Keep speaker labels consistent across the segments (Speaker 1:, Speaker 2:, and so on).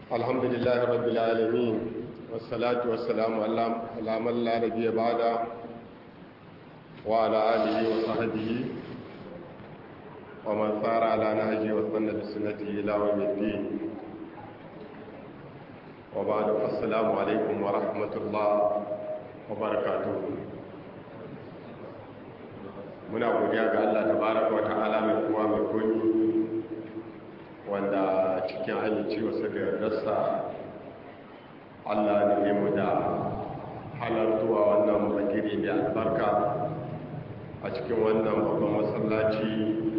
Speaker 1: الحمد لله رب العالمين والصلاة والسلام على من لا نبي بعده وعلى آله وصحبه ومن سار على نهجه واستنى بسنته إلى يوم الدين وبعد السلام عليكم ورحمة الله وبركاته muna godiya ga Allah tabaraka wa ta'ala mai kowa mai komi wanda cikin amincewarsa da yardarsa Allah ne mu da halartuwa wannan bagire mai albarka a cikin wannan babban masallaci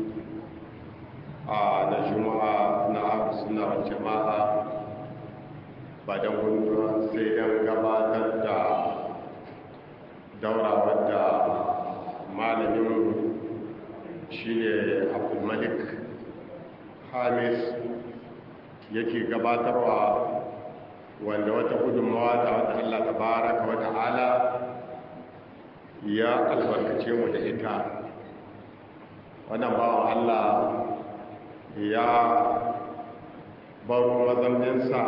Speaker 1: a na juma'a na abu suna jama'a ba don gunduwa sai don gabatar da daura wadda malamin shi ne abdulmalik hamis yake gabatarwa wanda wata gudunmawa ta wata allah ta baraka wata ala ya albarkace mu da ita wannan bawan allah ya baro mazauninsa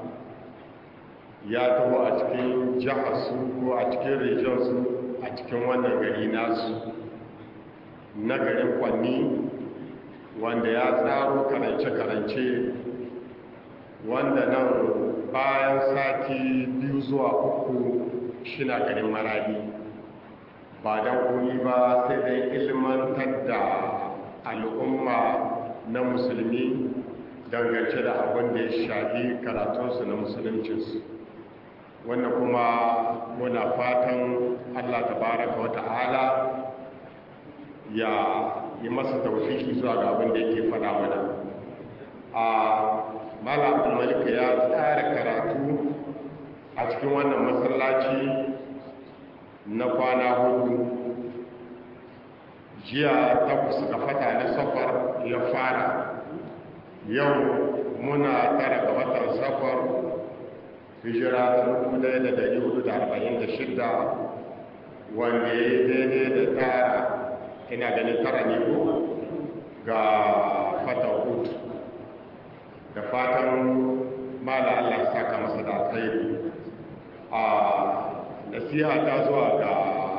Speaker 1: ya taho a cikin jiharsu ko a cikin regionsu a cikin wannan gari nasu na garin kwanni wanda ya tsaro karance-karance wanda nan bayan sati biyu zuwa uku shina garin maradi ba don kuni ba sai dai ilmantar da al'umma na musulmi dangance da abin da ya shafi karatunsu na musuluncinsu wannan kuma muna fatan allah tabaraka wa ta'ala ya yi masa taufiki zuwa ga abin da yake faɗa mana a mala abdulmalika ya tsara karatu a cikin wannan masallaci na kwana hudu jiya takwas ga fata na safar ya fara yau muna tara ga watan safar hijira ta 1446 wanda ya yi daidai da tara ina ganin tara ne ko ga fatan hutu da fatan mala Allah saka masa da alkhairi a nasiha ta zuwa ga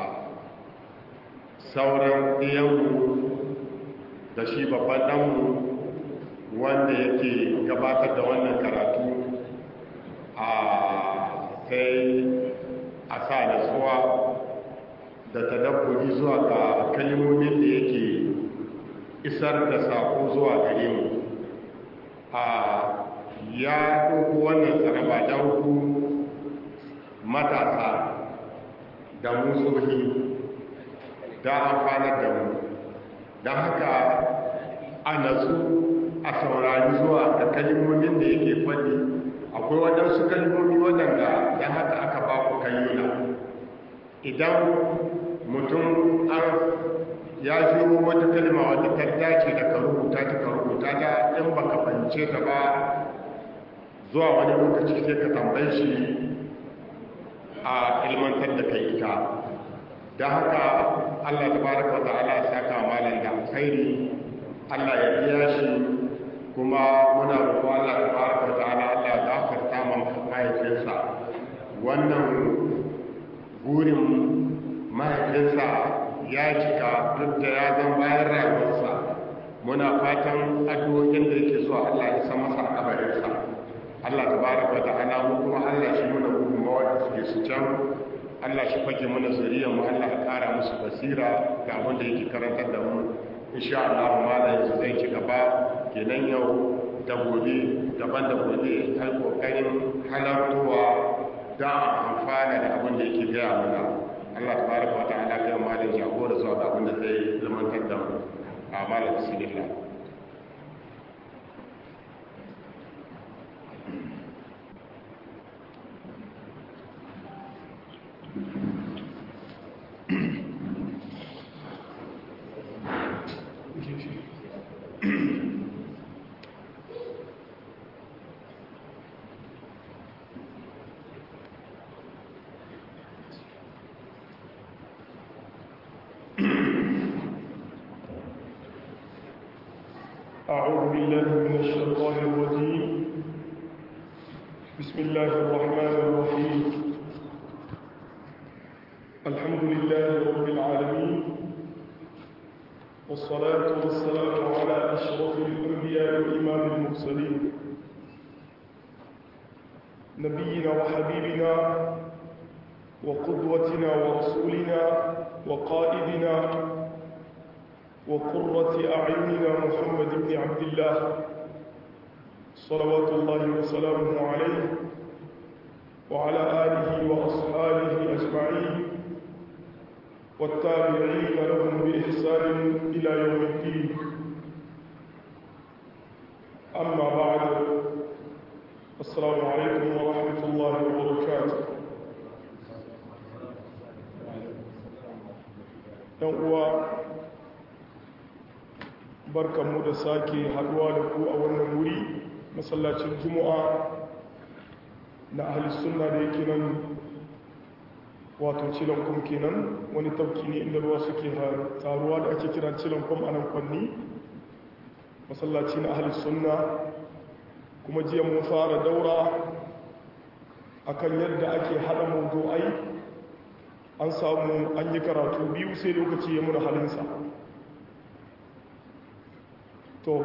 Speaker 1: sauran ɗiyanmu da shi babban ɗanmu wanda yake gabatar da wannan karatu a sai a sa nasuwa da tadabburi zuwa ga kalmomin da yake isar da sako zuwa gare mu a ya ɗauko wannan tsaraba don ku matasa da musohi da amfanar da mu don haka a natsu a saurari zuwa ga kalmomin da yake faɗi akwai waɗansu kalmomi waɗanda don haka aka ba ku kayyuna idan mutum an ya shiro wata kalma wadda ta dace da ka rubuta ta ka rubuta ta in baka fahimce ta ba zuwa wani lokaci sai ka tambaye shi a ilmantar da kai ita da haka Allah tabaraka wa ta'ala ya saka malam da alkhairi Allah ya biya shi kuma muna roƙo Allah tabaraka wa ta'ala Allah ya gafarta mahaifinsa wannan burin mahaifinsa ya cika duk da ya zan bayan rayuwarsa muna fatan addu'o'in da yake zuwa Allah ya san masa kabarinsa Allah tabaraka wa ta'ala mu kuma Allah shi muna gudunmawa da suke su can Allah shi fage mana zuriya mu Allah ya kara musu basira ga abin da yake karantar da mu insha Allah mala yanzu zai ci gaba kenan yau da gobe daban da gobe ai kokarin halartowa da amfana da abin da yake gaya mana Allah tabaraka wa ta'ala kai malin jagora zuwa ga abin da zai zamantar da mu a malam bismillah
Speaker 2: أعوذ بالله من الشيطان الرجيم بسم الله الرحمن الرحيم الحمد لله رب العالمين والصلاة والسلام على أشرف الأنبياء وإمام المرسلين نبينا وحبيبنا وقدوتنا ورسولنا وقائدنا وقرة أعيننا محمد بن عبد الله صلوات الله وسلامه عليه وعلى آله وأصحابه أجمعين والتابعين لهم بإحسان إلى يوم الدين أما بعد السلام عليكم ورحمة الله وبركاته يوم barkanmu da sake haduwa da ku a wannan wuri masallacin juma'a na ahalis sunna da yake nan wato cilankum kenan wani tafki ne inda ruwa suke taruwa da ake kira cilankum a nan kwanni masallaci na ahalis sunna kuma jiya mun fara daura akan yadda ake hada mawdu'ai an samu an yi karatu biyu sai lokaci ya muna halinsa to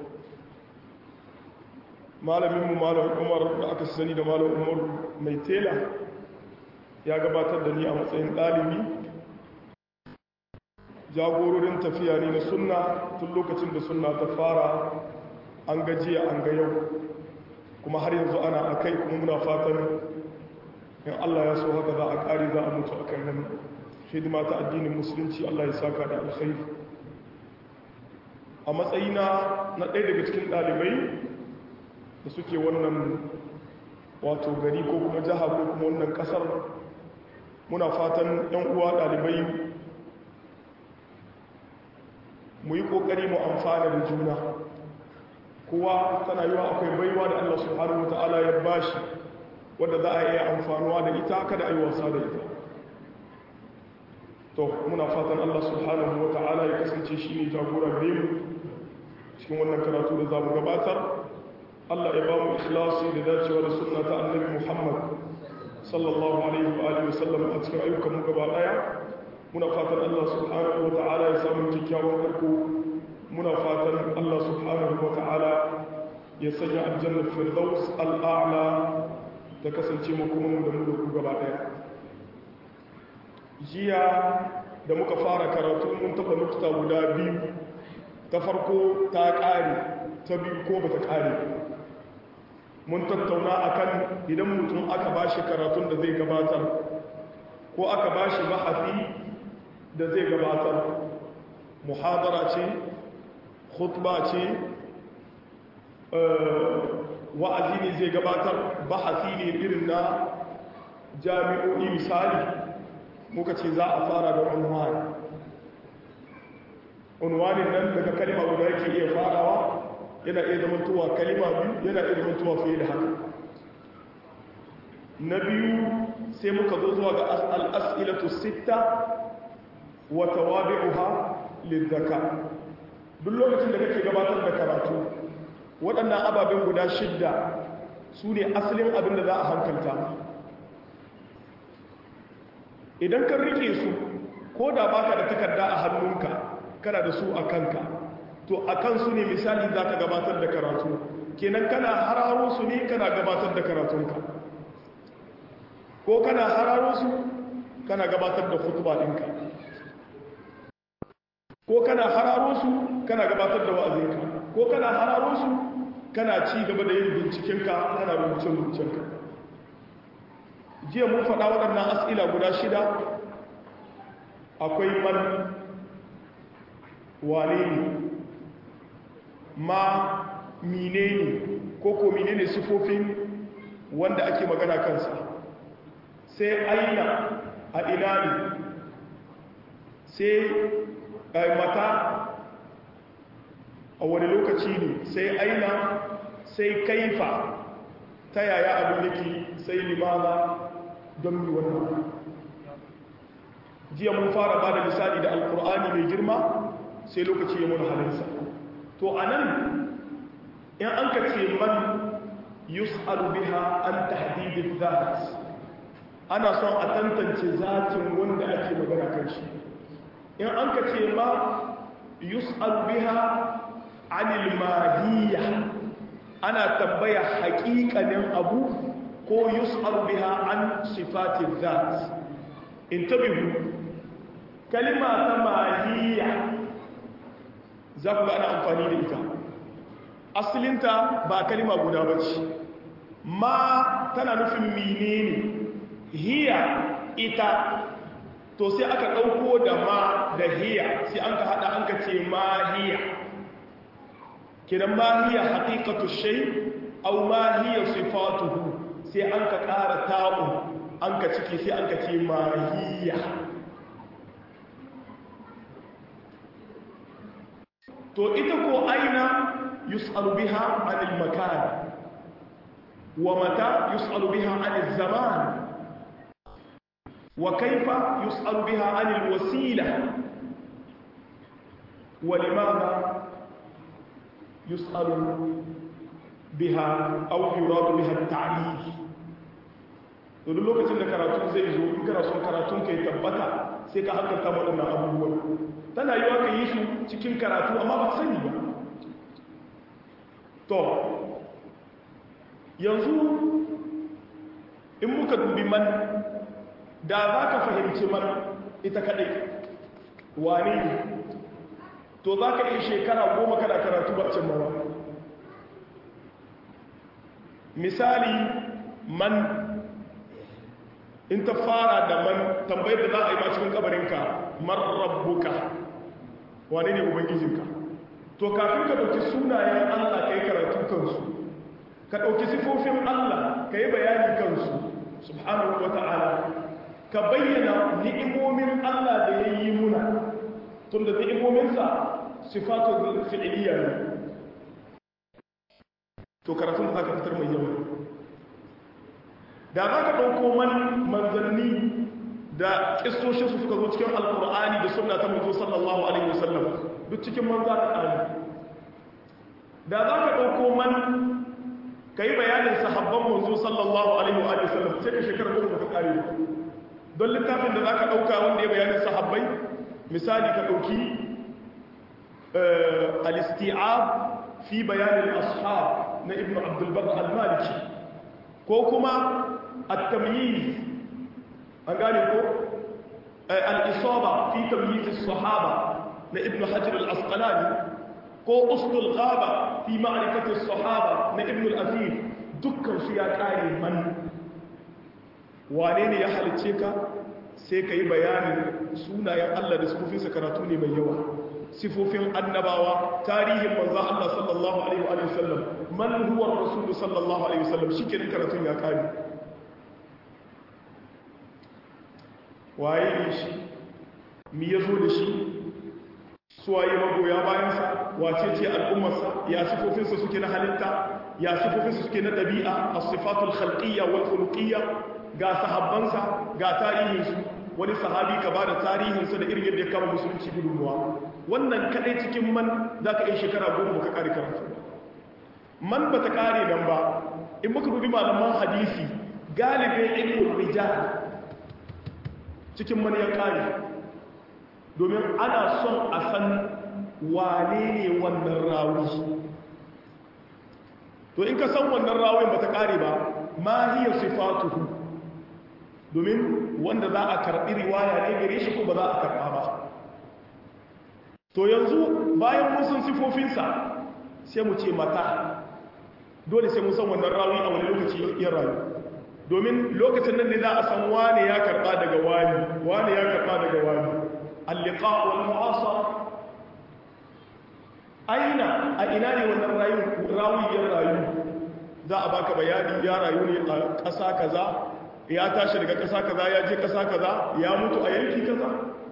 Speaker 2: malaminmu malam umar da aka sani da malam umar mai tela ya gabatar da ni a matsayin ɗalibi jagororin tafiya ne na sunna tun lokacin da sunna ta fara an gajiya an ga yau kuma har yanzu ana a kai kuma muna fatan in allah ya so haka za a ƙari za a mutu a kan nan hidima ta addinin musulunci allah ya saka da alkhairi a matsayina na ɗaya daga cikin ɗalibai da suke wannan wato gari ko kuma jiha ko kuma wannan ƙasar muna fatan 'yan uwa ɗalibai mu yi ƙoƙari mu amfana da juna kowa tana yiwa akwai baiwa da allah subhanahu wa ta'ala ya bashi wadda za a iya amfanuwa da ita kada a yi wasa da ita to muna fatan allah subhanahu wa ta'ala ya kasance shi ne jagora gare mu cikin wannan karatu da za mu gabatar Allah ya ba mu ikhlasi da dacewa da sunna ta annabi Muhammad sallallahu alaihi wa alihi wasallam a cikin ayyukan mu gaba daya muna fatan Allah subhanahu wa ta'ala ya samu kyakkyawan karko muna fatan Allah subhanahu wa ta'ala ya sanya aljanna firdaus al'a'la ta kasance mu kuma mu da mu da ku gaba daya jiya da muka fara karatu mun taba nukta guda biyu ta farko ta ƙare ta biyu ko ba ta ƙare mun tattauna akan idan mutum aka ba shi karatun da zai gabatar ko aka ba shi bahafi da zai gabatar muhadara ce khutba ce wa'azi ne zai gabatar bahafi ne irin na jami'o'i misali muka ce za a fara da unwani unwanin nan daga kalima guda yake iya farawa yana iya zamantowa kalima biyu yana iya zamantowa fiye da haka na biyu sai muka zo zuwa ga al'as'ilatu sita wa tawabi'uha lizzaka duk lokacin da kake gabatar da karatu waɗannan ababen guda shidda su ne asalin abin da za a hankalta idan kan rike su ko da baka da takarda a hannunka kana da su a kanka to a kansu ne misali za ka gabatar da karatu kenan kana hararo su ne kana gabatar da karatunka ko kana hararo su kana gabatar da kutuba ɗinka ko kana hararo su kana gabatar da wa'azinka ko kana hararo su kana ci gaba da yin bincikenka kana rubuce-rubucenka jiya mun faɗa waɗannan as'ila guda shida akwai man wane ne ma mine ne ko ko mine ne sifofin wanda ake magana kansa sai aina a ina ne sai mata a wani lokaci ne sai aina sai kaifa ta yaya abin yake sai limana don yi wannan jiya mun fara ba da misali da alkur'ani mai girma sai lokaci ya muna halinsa to a nan in an ka ce man yus'alu biha an tahdid dhat ana son a tantance zatin wanda ake magana kan shi in an ka ce ma yus'alu biha anil mahiyya ana tambaya haƙiƙanin abu ko yus'alu biha an sifatin dhat intabihu kalima ta mahiyya za ku ga ana amfani da ita asalinta ba kalima guda ba ce ma tana nufin menene hiya ita to sai aka ɗauko da ma da hiya sai an ka haɗa an ka ce ma hiya kidan ma hiya haƙiƙatu shai au ma hiya sifatuhu sai an ka ƙara ta'u an ka ciki sai an ka ce ma hiya to ita ko aina yus'alu biha anil makan wa mata yus'alu biha anil zaman wa kaifa yus'alu biha anil wasila wa limadha yus'alu biha aw yuradu biha at-ta'lil to duk lokacin da karatu zai zo in kana son karatun kai tabbata sai ka hankalta waɗannan abubuwan tana yiwa ka yi su cikin karatu amma ba sani ba to yanzu in muka dubi man da za ka fahimci man ita kaɗai wane ne to za ka yi shekara goma kana karatu ba cin mawa misali man in ta fara da man tambayar da za a yi ma cikin kabarinka man rabbuka wane ne ubangijinka to kafin ka ɗauki sunayen allah ka yi karatu kansu ka ɗauki sifofin allah ka yi bayani kansu subhanahu wa ta'ala ka bayyana ni'imomin allah da ya yi muna tun da ni'imominsa sifatun fi'iliya ne to karatun da za ka fitar mai yawa da za ka ɗauko man manzanni da ƙistoshin su suka zo cikin alƙur'ani da suna ta mutu sallallahu alaihi wasallam duk cikin man za ka ƙari da za ka ɗauko man ka yi bayanin sahabban manzo sallallahu alaihi wasallam sai ka shekara goma ka ƙari don littafin da za ka ɗauka wanda ya bayanin sahabbai misali ka ɗauki al-isti'ab fi bayanin ashab na ibnu abdulbar al-maliki ko kuma التمييز أقال يقول الإصابة في تمييز الصحابة لابن حجر الأسقلاني قو أصل الغابة في معرفة الصحابة لابن الأثير دكا سياكاري من وانين يحل تشيكا سيكا يبيان سونا يا الله da sifofin sakaratu mai yawa sifofin annabawa tarihin manzo Allah sallallahu alaihi wa sallam man huwa rasul sallallahu alaihi wa sallam shikenan karatun ya kare waye ne shi mi ya zo da shi suwaye magoya bayansa wace ce al'ummarsa ya sifofinsa suke na halitta ya sifofinsa suke na ɗabi'a a sifatul khalqiyya wal khuluqiyya ga sahabbansa ga tarihinsu wani sahabi ka bada tarihinsa da irin yadda ya kama musulunci gudunmuwa wannan kadai cikin man za ka yi shekara goma ka kare karatu man ba ta kare nan ba in muka dubi malaman hadisi galibin ilmin rijal cikin man ya kare domin ana son a san wane ne wannan rawi to in ka san wannan rawin ba ta kare ba ma hiya sifatuhu domin wanda za a karɓi riwaya ne gare shi ko ba za a karɓa ba to yanzu bayan mun san sifofinsa sai mu ce mata dole sai mun san wannan rawi a wani lokaci ya rayu domin lokacin nan ne za a san wane ya karɓa daga wani wane ya karɓa daga wani alliqa wal mu'asara aina a ina ne wannan rayu rawi ya rayu za a baka bayani ya rayu ne a ƙasa kaza ya tashi daga ƙasa kaza ya je ƙasa kaza ya mutu a yanki kaza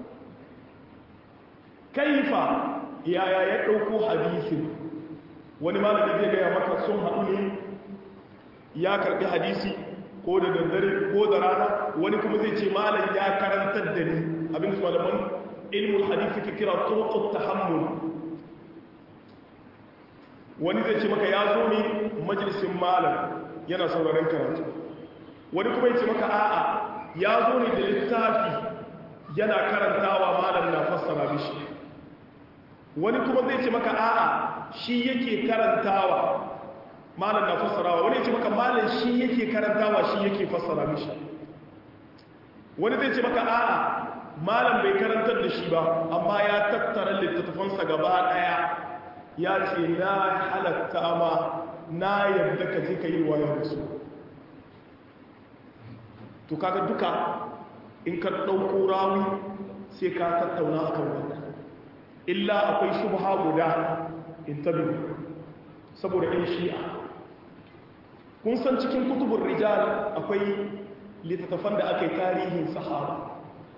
Speaker 2: kaifa yaya ya ɗauko hadisin wani malami zai gaya maka sun haɗu ne ya karɓi hadisi ko da daddare ko da rana wani kuma zai ce malam ya karantar da ni abin su malaman ilmul hadisi ke kira turuqut tahammul wani zai ce maka ya zo ne majalisin malam yana sauraron karatu wani kuma ya ce maka a'a ya zo ne da littafi yana karantawa malam na fassara mishi wani kuma zai ce maka a'a shi yake karantawa malam na fassarawa wani ya ce maka malam shi yake karantawa shi yake fassara mishi wani zai ce maka a'a malam bai karantar da shi ba amma ya tattara littattafansa gaba daya ya ce na halatta ma na yadda ka je ka yi waya da su to kaga duka in ka ɗauko rawi sai ka tattauna akan wannan illa akwai shubha guda in tabi saboda ɗan shi'a kun san cikin kutubun rijal akwai littattafan da aka yi tarihin sahaba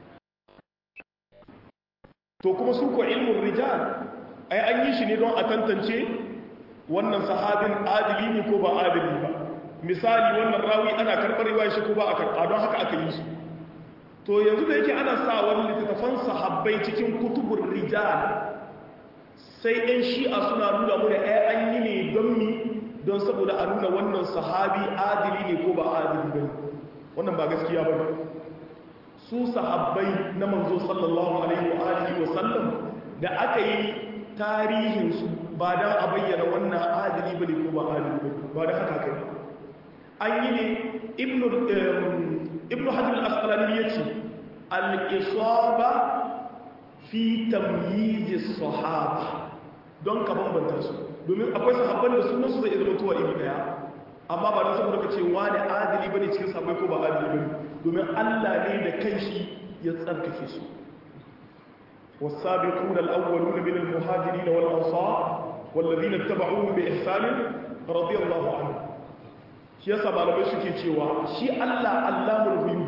Speaker 2: to kuma su ko ilmin rijal ai an yi shi ne don a tantance wannan sahabin adili ne ko ba adili ba misali wannan rawi ana karɓar riwaya shi ko ba a karɓa don haka aka yi su to yanzu da yake ana sa wani littattafan sahabbai cikin kutubun rijal sai ɗan shi'a suna nuna mu da ai an yi ne don mi don saboda a nuna wannan sahabi adili ne ko ba adili ba wannan ba gaskiya ba su sahabbai na manzo sallallahu alaihi wa alihi wa sallam da aka yi tarihinsu ba don a bayyana wannan adili ba ne ko ba adili ba ba da haka kai an yi ne ibn hajjar al'asqalani ya ce al'isaba fi tamyizi sahaba don ka bambanta su domin akwai sahabban da sunansu zai zama tuwa iri daya amma ba don saboda ka ce wani adili ba ne cikin sahabbai ko ba adili ba ne domin allah ne da kanshi ya tsarkake su والسابقون الأولون من المهاجرين والأنصار والذين اتبعوهم بإحسان رضي الله عنهم shi yasa malamai suke cewa shi Allah Allahul ghuyub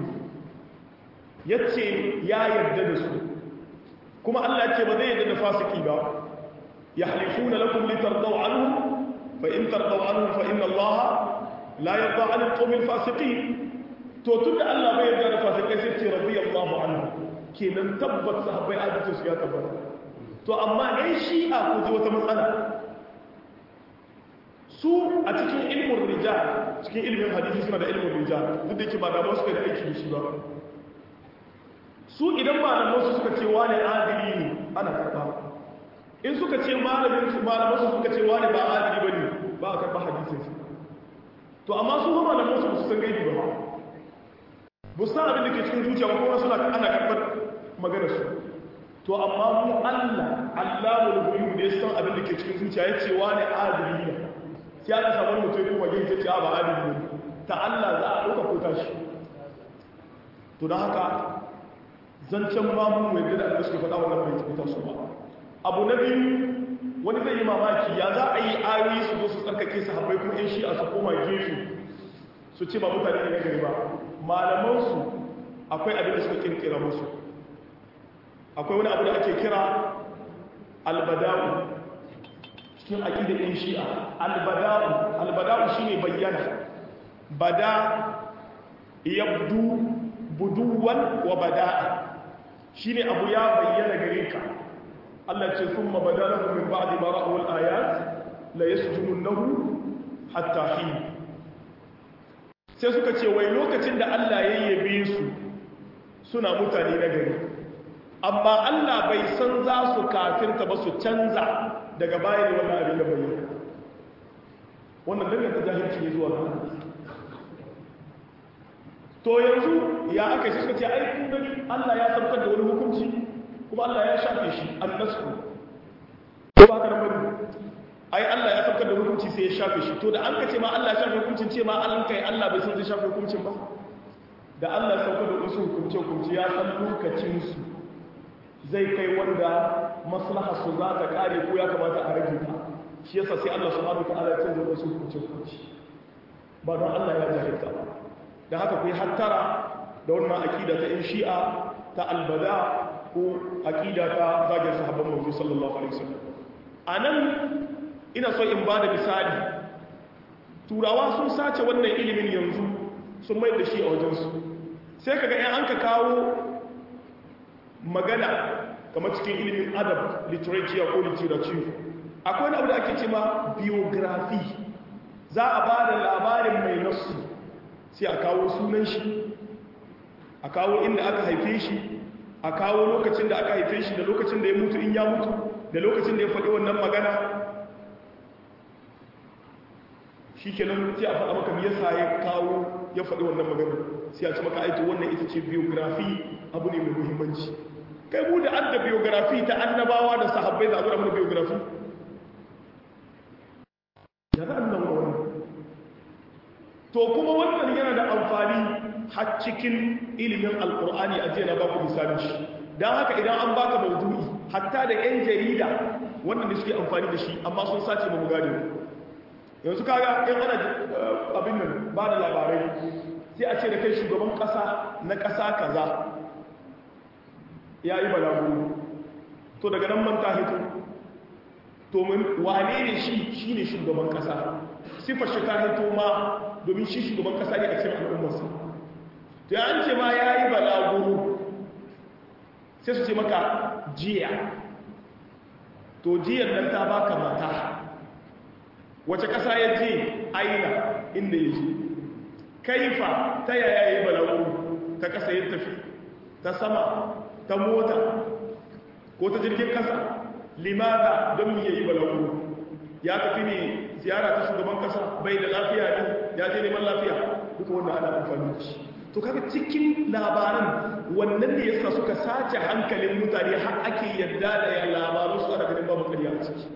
Speaker 2: yace ya yarda da su kuma Allah yace ba zai yarda da fasiki ba yahlifuna lakum litardaw anhum fa in tardaw anhum fa inna Allah la yarda 'anil qawmil fasiqin to tunda Allah bai yarda da fasikai sai ce radiyallahu anhu kenan tabbat sahabbai adalci su ya tabbata to amma ɗan shi'a ku ji wata matsala su a cikin ilmin rijal cikin ilmin hadisi suna da ilmin rijal duk da yake ba da ba su da aiki da shi ba su idan malaman su suka ce wani adili ne ana karba in suka ce malamin su malaman su suka ce wani ba adili bane ba a karba hadisin su to amma su ba malaman su su san gaibi ba ba san abin da ke cikin zuciya ba kuma suna ana karbar maganar su to amma mu Allah Allahul ghuyub ne san abin da ke cikin zuciya yace wani adili ne sai aka samu mutum kuma yin ta ce ba adili ne ta Allah za a dauka ko tashi to dan haka zancen ma mu mai da Allah suke faɗa wannan bai tabbata su ba abu na biyu wani zai yi mamaki ya za a yi ayoyi su zo su tsarkake su habbai kuma in shi a su koma gefe su ce ba mutane ne gari ba malaman su akwai abin da suka kirkira musu akwai wani abu da ake kira albada'u cikin aƙidar ɗin shi'a albada'u albada'u shi ne bayyana bada yabdu buduwan wa bada'a shi ne abu ya bayyana gare ka Allah ce sun mabada lahu min ba'di bara'ul ayat la yasjudunnahu hatta hin sai suka ce wai lokacin da Allah ya yabe su suna mutane na gari amma Allah bai san za su kafirta ba su canza daga baya ne wannan abin da bayyana wannan danganta jahilci ne zuwa nan to yanzu ya aka shi suka ce ai kun gani Allah ya saukar da wani hukunci kuma Allah ya shafe shi annasku ko ba ka nan bane ai Allah ya saukar da hukunci sai ya shafe shi to da an ka ce ma Allah ya shafe hukuncin ce ma an kai Allah bai san zai shafe hukuncin ba da Allah ya saukar da wasu hukunce hukunci ya san lokacin su zai kai wanda maslaha su za ta kare ko ya kamata a rage ta shi yasa sai Allah subhanahu wa ta'ala ya canza wasu hukunce hukunci ba don Allah ya jahilta ba da haka ku yi hattara da wannan akida ta in shi'a ta albada ko akida ta zagin sahabban manzo sallallahu alaihi wasallam anan ina so in bada misali turawa sun sace wannan ilimin yanzu sun mai da shi a wajensu sai kaga in an ka kawo magana kamar cikin ilimin adab literature ko literature akwai wani abu da ake ce ma biography za a ba da labarin mai nasu sai a kawo sunan shi a kawo inda aka haife shi a kawo lokacin da aka haife shi da lokacin da ya mutu in ya mutu da lokacin da ya faɗi wannan magana shi kenan sai a faɗa maka yasa ya kawo ya faɗi wannan magana sai a ci maka aiki wannan ita ce biography abu ne mai muhimmanci kai mu da adda biography ta annabawa da sahabbai da abu da mana biography ya za a nuna wannan to kuma wannan yana da amfani har cikin ilimin alkur'ani a jiya na baku misalin shi don haka idan an baka maudu'i hatta da 'yan jarida wannan da suke amfani da shi amma sun sace ba mu gane yanzu kaga in ana abin nan ba da labarai sai a ce da kai shugaban kasa na kasa kaza ya yi balagu to daga nan man ta hito to wane ne shi shi ne shugaban kasa sifar shi ta hito ma domin shi shugaban kasa ne a cikin al'ummarsa to ya an ce ma ya yi balagu sai su ce maka jiya to jiyan nan ta baka mata wace ƙasa ya je aina inda ya je kaifa ta yaya ya yi balagu ta ƙasa ya tafi ta sama ta mota ko ta jirgin ƙasa limada don ya yi balagu ya tafi ne ziyara ta shugaban ƙasa bai da lafiya ne ya je neman lafiya duka wannan ana amfani da shi to kaga cikin labaran wannan ne yasa suka sace hankalin mutane har ake yadda da ya labaru su ana ganin babu ƙarya a ciki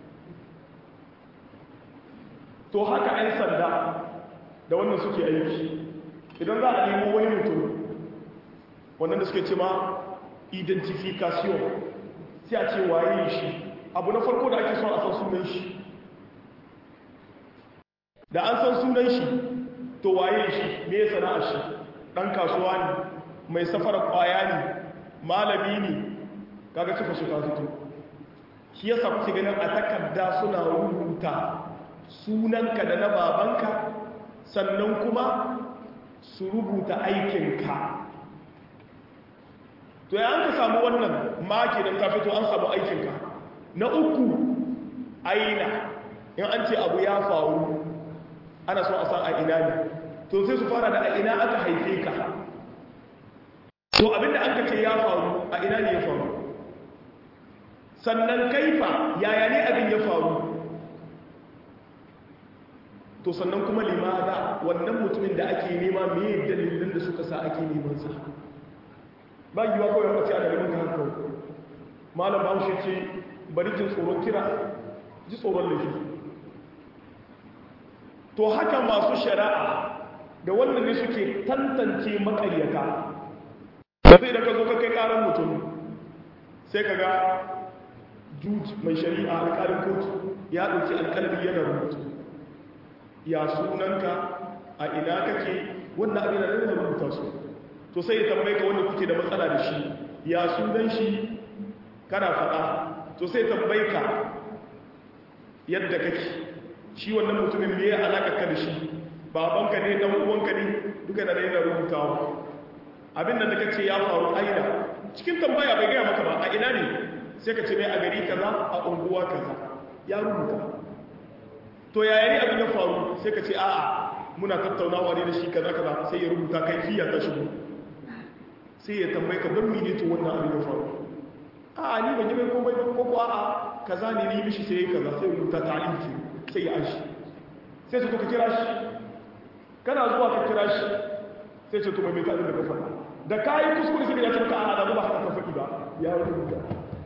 Speaker 2: to haka 'yan sanda da wannan suke aiki idan za a nemo wani mutum wannan da suke ce ma identification sai a ce waye shi abu na farko da ake son a san sunan shi da an san sunan shi to waye shi me ya sana'ar shi ɗan kasuwa ne mai safara ƙwaya ne malami ne kaga suka shi fito shi yasa kuke ganin a takarda suna rubuta sunanka da na babanka sannan kuma su rubuta aikinka to ya an ka samu wannan maki don ka fito an samu aikinka na uku aina in an ce abu ya faru ana so a san a ina ne to sai su fara da a ina aka haife ka to abinda an ka ce ya faru a ina ne ya faru sannan kaifa yaya ne abin ya faru to sannan kuma limada wannan mutumin da ake nema me dalilin da suka sa ake neman sa ba yiwa kawai mace ana neman ka hankali malam bahaushe ce bari jin tsoron kira ji tsoron laifi to haka masu shari'a da wannan ne suke tantance makaryata sai da ka zo ka kai karan mutum sai ka ga juj mai shari'a alƙalin kotu ya ɗauki alƙalbi yana rubutu ya sunanka a ina kake wannan abin da yana rubuta su to sai ya tambaye ka wanda kuke da matsala da shi ya sunan shi kana faɗa to sai ya tambaye ka yadda kake shi wannan mutumin me ya alaka ka da shi babanka ne dan uwanka ne duka da yana rubutawa abin da kace ya faru aina cikin tambaya bai gaya maka ba a ina ne sai ka ce mai a gari kaza a unguwa kaza ya rubuta to yaya ne abin ya faru sai ka ce a'a muna tattaunawa ne da shi kaza kaza sai ya rubuta kai fiya ta shigo sai ya tambaye ka don mene to wannan abin ya faru a'a ni ban yi mai komai ba ko ko a'a kaza ne ni mishi sai kaza sai ya rubuta ta'alifi sai ya ashi sai su ka kira shi kana zuwa ka kira shi sai ce to mai mai ta'alin da ka faɗa da kayi kuskure sai ya ce ka a'a da ba haka ka faɗi ba ya rubuta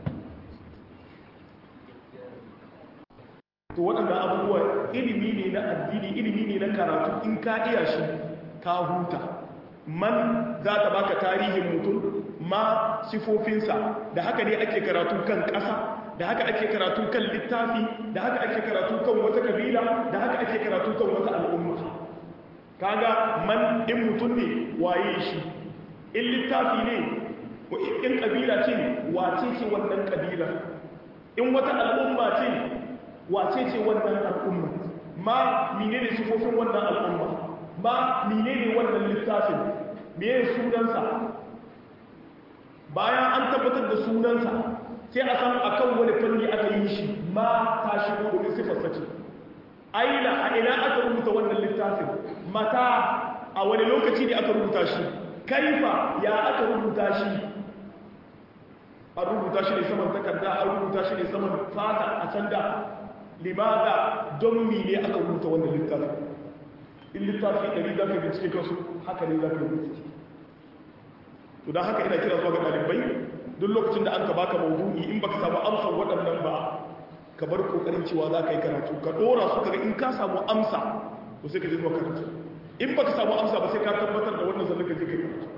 Speaker 2: to waɗanda abubuwa ilimi ne na addini ilimi ne na karatu in ka iya shi ka huta man za ta baka tarihin mutum ma sifofinsa da haka ne ake karatu kan ƙasa da haka ake karatu kan littafi da haka ake karatu kan wata kabila da haka ake karatu kan wata al'umma kaga man in mutum ne waye shi in littafi ne in kabila ce wace ce wannan kabila in wata al'umma ce wace ce wannan al'umma ma mine ne sifofin wannan al'umma ma mine ne wannan littafin meye sunansa bayan an tabbatar da sunansa sai a san akan wani fanni aka yi shi ma ta shigo domin sifar sace aina a ina aka rubuta wannan littafin mata a wani lokaci ne aka rubuta shi kaifa ya aka rubuta shi an rubuta shi ne saman takarda an rubuta shi ne saman fata a can da limada don mine aka rubuta wannan littafin in littafi ɗari za ka bincike kansu haka ne za ka rubuta to don haka ina kira zuwa ga ɗalibai duk lokacin da an ka baka maudu'i in baka samu amsar waɗannan ba ka bar kokarin cewa za ka yi karatu ka ɗora su kaga in ka samu amsa to sai ka je zuwa karatu in baka samu amsa ba sai ka tabbatar da wannan sannan ka je kai karatu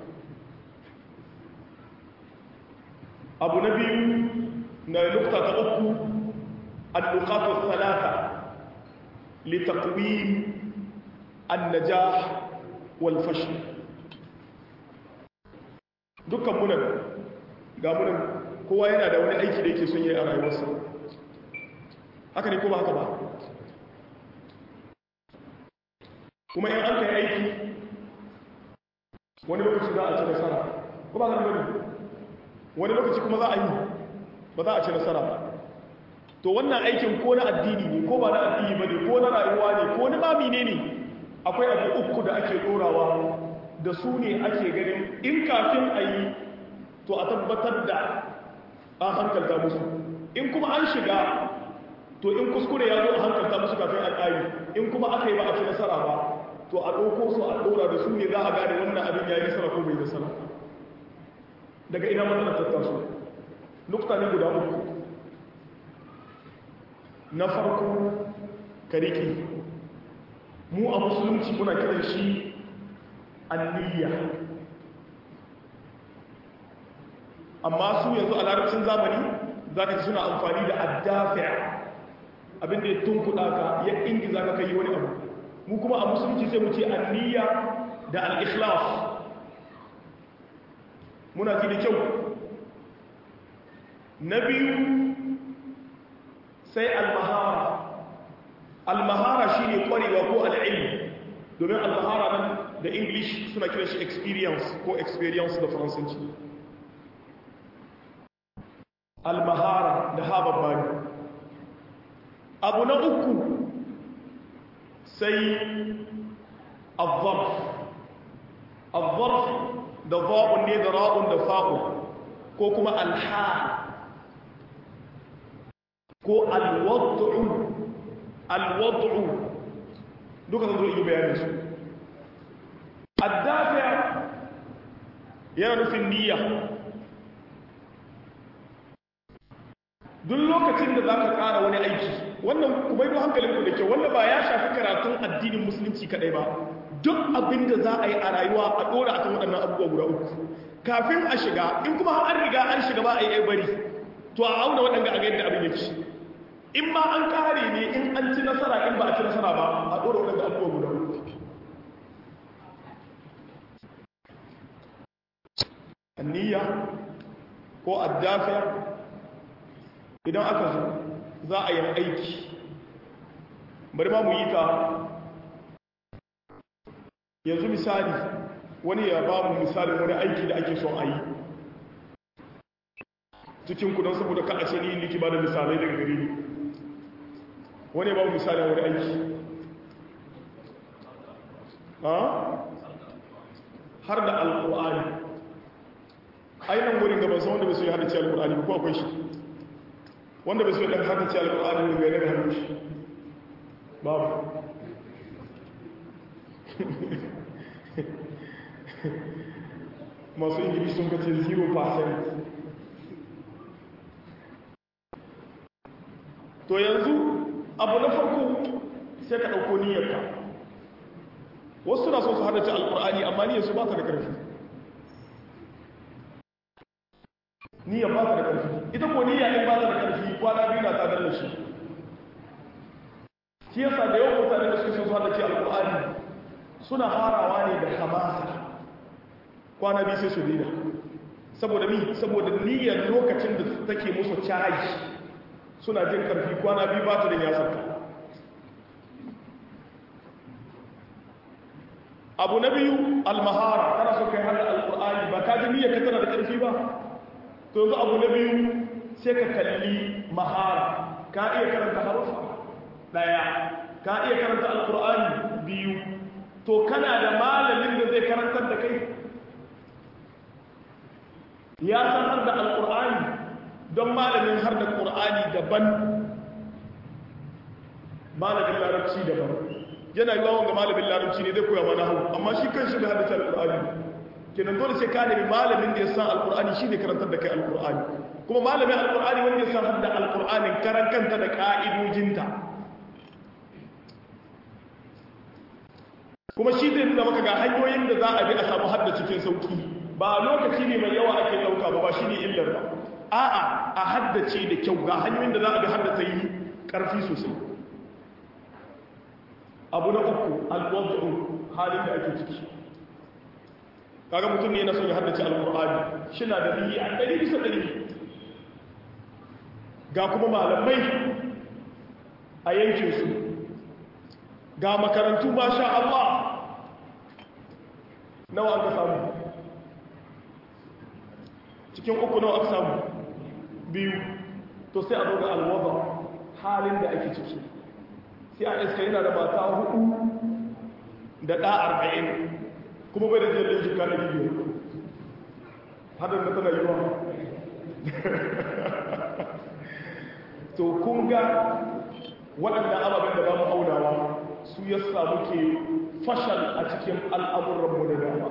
Speaker 2: abu na biyu na nukta ta uku al-nuqat ath-thalatha li taqwim an-najah wal fashl dukkan munan ga munan kowa yana da wani aiki da yake son yi a rayuwarsa haka ne ko ba haka ba kuma in an kai aiki wani lokaci za a ci nasara ko ba zan gani wani lokaci kuma za a yi ba za a ci nasara ba to wannan aikin ko na addini ne ko ba na addini ba ne ko na rayuwa ne ko na mami ne ne akwai abu uku da ake dorawa da su ne ake ganin in kafin a yi to a tabbatar da an hankalta musu in kuma an shiga to in kuskure ya zo a hankalta musu kafin al'ayi in kuma aka yi ba a ci nasara ba to a ɗauko su a ɗora da su ne za a gane wannan abin ya yi nasara ko bai nasara daga ina matsalar tattaso nukta ne guda uku na farko kariki mu a musulunci muna kiran shi anniya amma su yanzu a larabcin zamani za ka ci suna amfani da addafi'a abinda ya tunkuɗa ka ya ingiza ka kai wani abu mu kuma a musulunci sai mu ce anniya da al-ikhlas muna ji da kyau na biyu sai al-mahara al-mahara shine kwarewa ko al-ilm domin al-mahara nan da english suna kiran shi experience ko experience da faransanci al-mahara da ha babbani abu na uku sai al-zarf al-zarf da za'un ne da ra'un da fa'un ko kuma al-ha ko al-wad'u al-wad'u duka zan zo yi bayanin su addafi yana nufin niyya duk lokacin da za ka ƙara wani aiki wannan kuma yi hankalinku da kyau wanda ba ya shafi karatun addinin musulunci kaɗai ba duk abin da za a yi a rayuwa a ɗora akan waɗannan abubuwa guda uku kafin a shiga in kuma an riga an shiga ba a yi bari to a auna waɗanda a ga yadda abin yake in ma an ƙare ne in an ci nasara in ba a ci nasara ba a ɗora waɗanda abubuwa guda uku anniya ko addafiya idan aka zo za a yi aiki bari ma mu yi ta yanzu misali wani ya ba mu misalin wani aiki da ake son a yi cikin kudin saboda ka a ce ni liki ba da misalai daga gari ne wani ya ba mu misalin wani aiki har da alƙu'ani ainihin wurin gaban sa wanda bai so ya hada ce alƙu'ani ba ko akwai shi wanda bai so ɗan haka ce alƙur'ani ne bai daga hannun shi babu masu ingilishi sun kace 0% to yanzu abu na farko sai ka ɗauko niyyarka wasu na so su hada ce alƙur'ani amma niyyarsu ba ta da ƙarfi niyyar ba ta da ƙarfi ita ko niyya in ba ta da ƙarfi kwana biyu na tsadar da shi shi yasa da yawan mutane da suke son zuwa da ke alƙur'ani suna harawa ne da hamasa kwana biyu sai su dina saboda mi saboda niyyar lokacin da take musu caji suna jin ƙarfi kwana biyu ba ta da ya sarka abu na biyu almahara kana so kai hada alƙur'ani ba ka ji niyyar ka tana da ƙarfi ba to yanzu abu na biyu sai ka kalli mahara ka iya karanta harufa daya ka iya karanta alkur'ani biyu to kana da malamin da zai karantar da kai ya sanar da alkur'ani don malamin har da ƙur'ani daban malamin larabci daban yana yi wawon ga malamin larabci ne zai koya mana hau amma shi kan shi bai haddace alkur'ani kenan dole sai ka nemi malamin da ya san alkur'ani shi ne karantar da kai alkur'ani kuma malamin alkur'ani wanda ya san hadda alkur'anin karan kanta da ka'idojinta kuma shi zai nuna maka ga hanyoyin da za a bi a samu hadda cikin sauki ba lokaci ne mai yawa ake ɗauka ba ba shi ne illar ba a'a a haddace da kyau ga hanyoyin da za a bi haddace yi ƙarfi sosai abu na uku alwaddu halin da ake ciki kaga mutum ne yana son ya haddace alqur'ani shina da biyi a ɗari bisa ɗari ga kuma malamai a yankin su ga makarantu masha Allah nawa aka samu cikin uku nawa aka samu biyu to sai a zo ga alwadda halin da ake ciki sai a iska yana da mata hudu da ɗa arba'in kuma bai da jirgin jika na biyu hadin da tana yi wa to kun ga waɗanda ababen da ba mu aunawa su ya samu ke fashal a cikin al'amuranmu da dama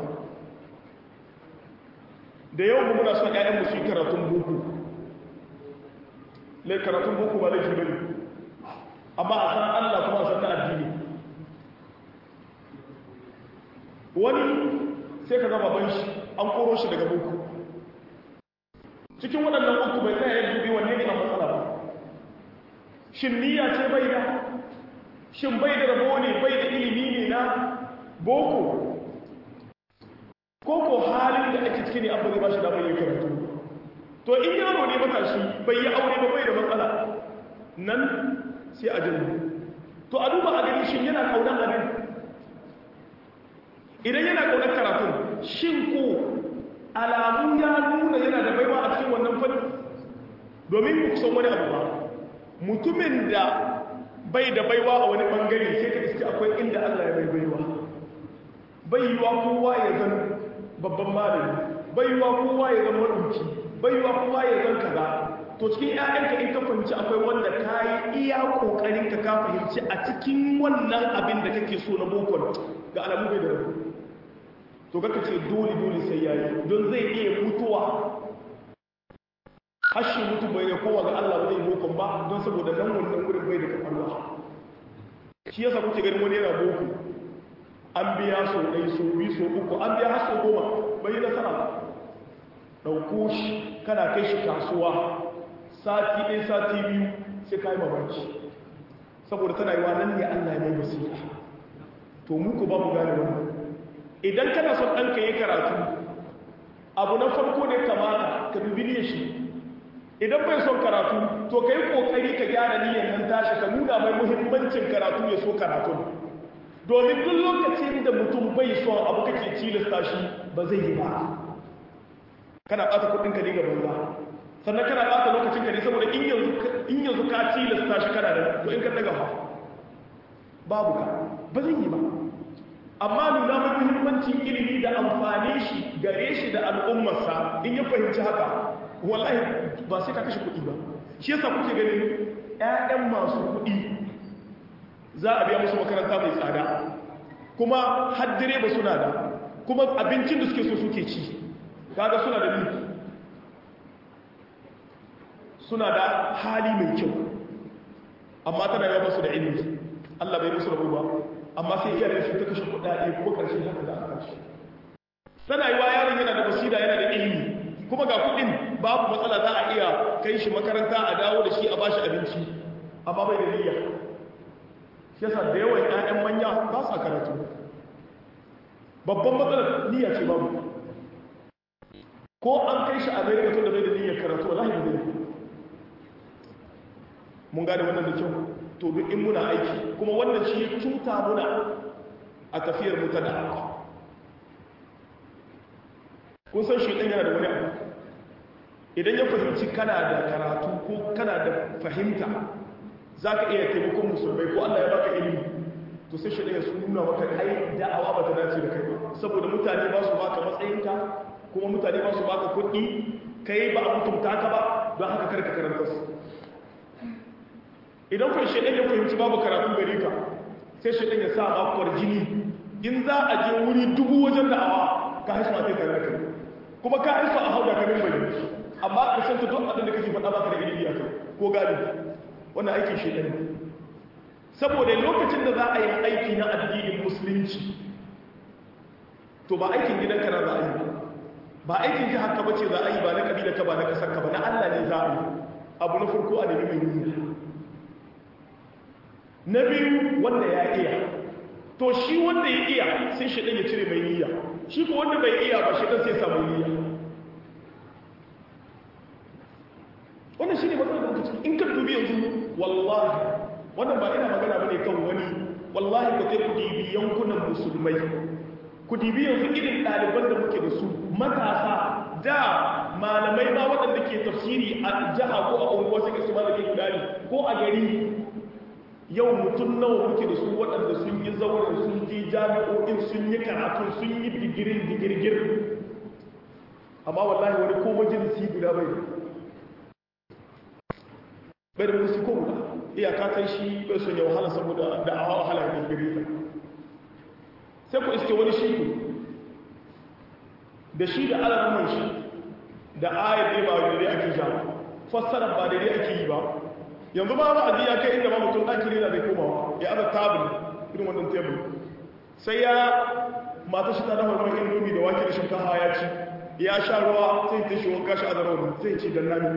Speaker 2: da yau mu muna son ‘ya'yanmu su yi karatun boko lai karatun boko ba laifi bane amma a san Allah kuma a san na addini wani sai ka zama ban shi an koro shi daga boko cikin waɗannan uku bai tsaye ya dubi wanne ne a matsala ba shin niyya ce bai da shin bai da rabo ne bai da ilimi ne na boko ko ko halin da ake ciki ne abu zai ba shi damar yin karatu to in yaro ne matashi bai yi aure ba bai da matsala nan sai a jirgi to a duba a gani shin yana kaunar abin idan yana kaunar karatun shin ko alamu ya nuna yana da baiwa a cikin wannan fanni domin ku san wani abu ba mutumin da bai da baiwa a wani bangare sai ka iske akwai inda Allah ya bai baiwa bai yiwa kowa ya zan babban malami bai yiwa kowa ya zan marubuci bai yiwa kowa ya zan kaza to cikin ƴaƴanka in ka fahimci akwai wanda ka yi iya ƙoƙarin ka ka fahimci a cikin wannan abin da kake so na bokon ga alamu bai da rabu to kaka ce dole dole sai yayi don zai iya mutuwa hashi mutu bai ne kowa ga Allah bai bokon ba don saboda nan wannan wurin bai da kafarwa shi yasa kuke ganin wani yana boko an biya so ɗai so biyu so uku an biya har so goma bai yi nasara ba ɗauko shi kana kai shi kasuwa sati ɗin sati biyu sai ka yi mabanci saboda tana yi wa nan ne allah ya mai basira to muku ba mu gane wannan idan kana son ɗanka yi karatu abu na farko ne kamata ka dubi niyyar shi idan bai son karatu to ka yi ƙoƙari ka gyara niyyar nan tashi ka nuna mai muhimmancin karatu ya so karatu domin duk lokacin da mutum bai son abu kake cilasta shi ba zai yi ba kana ɓata kuɗinka ne ga banza sannan kana bata lokacin ka ne saboda in yanzu in yanzu ka tilasta shi kana da to in ka daga fa babu ka ba zan yi ba amma nuna mai muhimmancin ilimi da amfani shi gare shi da al'ummarsa in ya fahimci haka wallahi ba sai ka kashe kuɗi ba shi yasa kuke ganin ƴaƴan masu kuɗi za a biya musu makaranta mai tsada kuma har direba suna da kuma abincin da suke so suke ci kaga suna da miki suna da hali mai kyau amma tana yawa masu da ilimi Allah bai musu rabu ba amma sai iyayen su ta kashe kuɗaɗe kuma ƙarshe haka da aka shi tana yi wa yaron yana da basira yana da ilimi kuma ga kuɗin babu matsala za a iya kai shi makaranta a dawo da shi a bashi abinci amma bai da niyya yasa da yawan ƴaƴan manya ba sa karatu babban matsalar niyya ce babu ko an kai shi america tun da bai da niyyar karatu wallahi ba zai mun gane wannan da kyau to duk in muna aiki kuma wannan shi ya cuta muna a tafiyar mu ta da'awa kun san shi yana da wani abu idan ya fahimci kana da karatu ko kana da fahimta za ka iya taimakon musulmai ko allah ya baka ilimi to sai shi ɗaya su nuna maka ai da'awa ba ta dace da kai ba saboda mutane ba su baka matsayinka kuma mutane ba su baka kuɗi kai ba a mutunta ka ba don haka karka karanta su idan kun shaɗan ya fahimci babu karatu gare ka sai shaɗan ya sa bakwar jini in za a je wuri dubu wajen da'awa ka haifu matai tare da kai kuma ka haifu a hauda kamin bane amma a santa duk abin da kake faɗa baka da ilimi a kai ko gani wannan aikin shaɗan ne saboda lokacin da za a yi aiki na addinin musulunci to ba aikin gidanka na za a yi ba aikin jihar ka bace za a yi ba na kabila ka ba na kasar ka ba na Allah ne za a yi abu na farko a nemi mai niyya na biyu wanda ya iya to shi wanda ya iya sai shi ya cire mai niyya shi ko wanda bai iya ba shi dan sai samu niyya wannan shine matsalar da kake in ka dubi yanzu wallahi wannan ba ina magana bane kan wani wallahi ka sai ku dibi yankunan musulmai ku dibi yanzu irin ɗaliban da muke da su matasa da malamai ma waɗanda ke tafsiri a jiha ko a unguwa suke su malami guda ne ko a gari yau mutum nawa muke da su waɗanda sun yi zauren sun je jami'o'in sun yi karatu sun yi digirin digirgir amma wallahi wani ko majalisi guda bai bai da musu ko guda iyaka kai shi bai son ya wahala saboda da'awa wahala ne gari sai ku iske wani shi da shi da alamun shi da ayar ne ba daidai ake ja fassara ba daidai ake yi ba yanzu ba ba ajiya kai inda ba mutum ɗaki ne na bai komawa ya aza tabin irin wannan tebul sai ya mata shi ta dafa ruwan indomi da wake da shinkafa ya ci ya sha ruwa sai ta shi wanka shi a zarar sai ci dan nami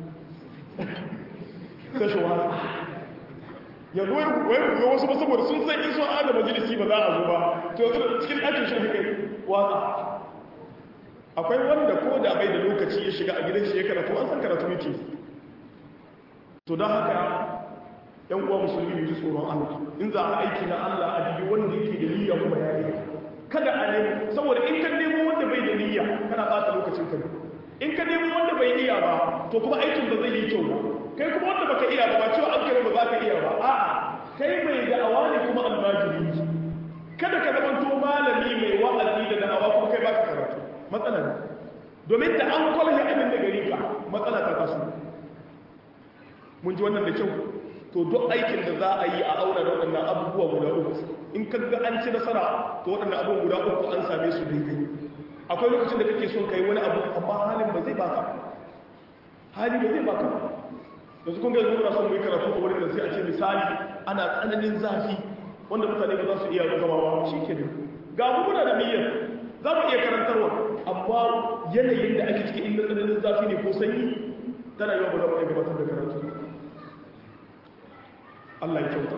Speaker 2: sai shi wahala yanzu wai ga wasu ba saboda sun san in sun ada majalisi ba za a zo ba to yanzu cikin ɗakin shi kai watsa akwai wanda ko da bai da lokaci ya shiga a gidan shi ya karatu an san karatu yake to don haka yan uwa musulmi ji tsoron Allah in za a aiki na Allah a jibi wanda yake da niyya kuma ya yi kada a nemo saboda in ka nemo wanda bai da niyya kana bata lokacin ka in ka nemo wanda bai iya ba to kuma aikin ba zai yi kyau ba kai kuma wanda baka iya ba ba cewa an kai ba za ka iya ba a'a kai mai da'awa ne kuma almajiri kada ka zama to malami mai wa'azi da da'awa kuma kai baka karatu matsala ne domin da an kwalhe abin da gari ka matsala ta taso mun ji wannan da kyau to duk aikin da za a yi a auna da waɗannan abubuwa guda uku in ka ga an ci nasara to waɗannan abubuwa guda uku an same su daidai akwai lokacin da kake son kai wani abu amma halin ba zai baka hali ba zai baka yanzu kun ga yanzu muna son mu yi karatu a wurin da sai a ce misali ana tsananin zafi wanda mutane ba za su iya zama ba shi ke ne ga mu muna da niyyar za mu iya karantarwa amma yanayin da ake ciki inda tsananin zafi ne ko sanyi tana yawan ba za mu iya gabatar da karatu Allah ya kyauta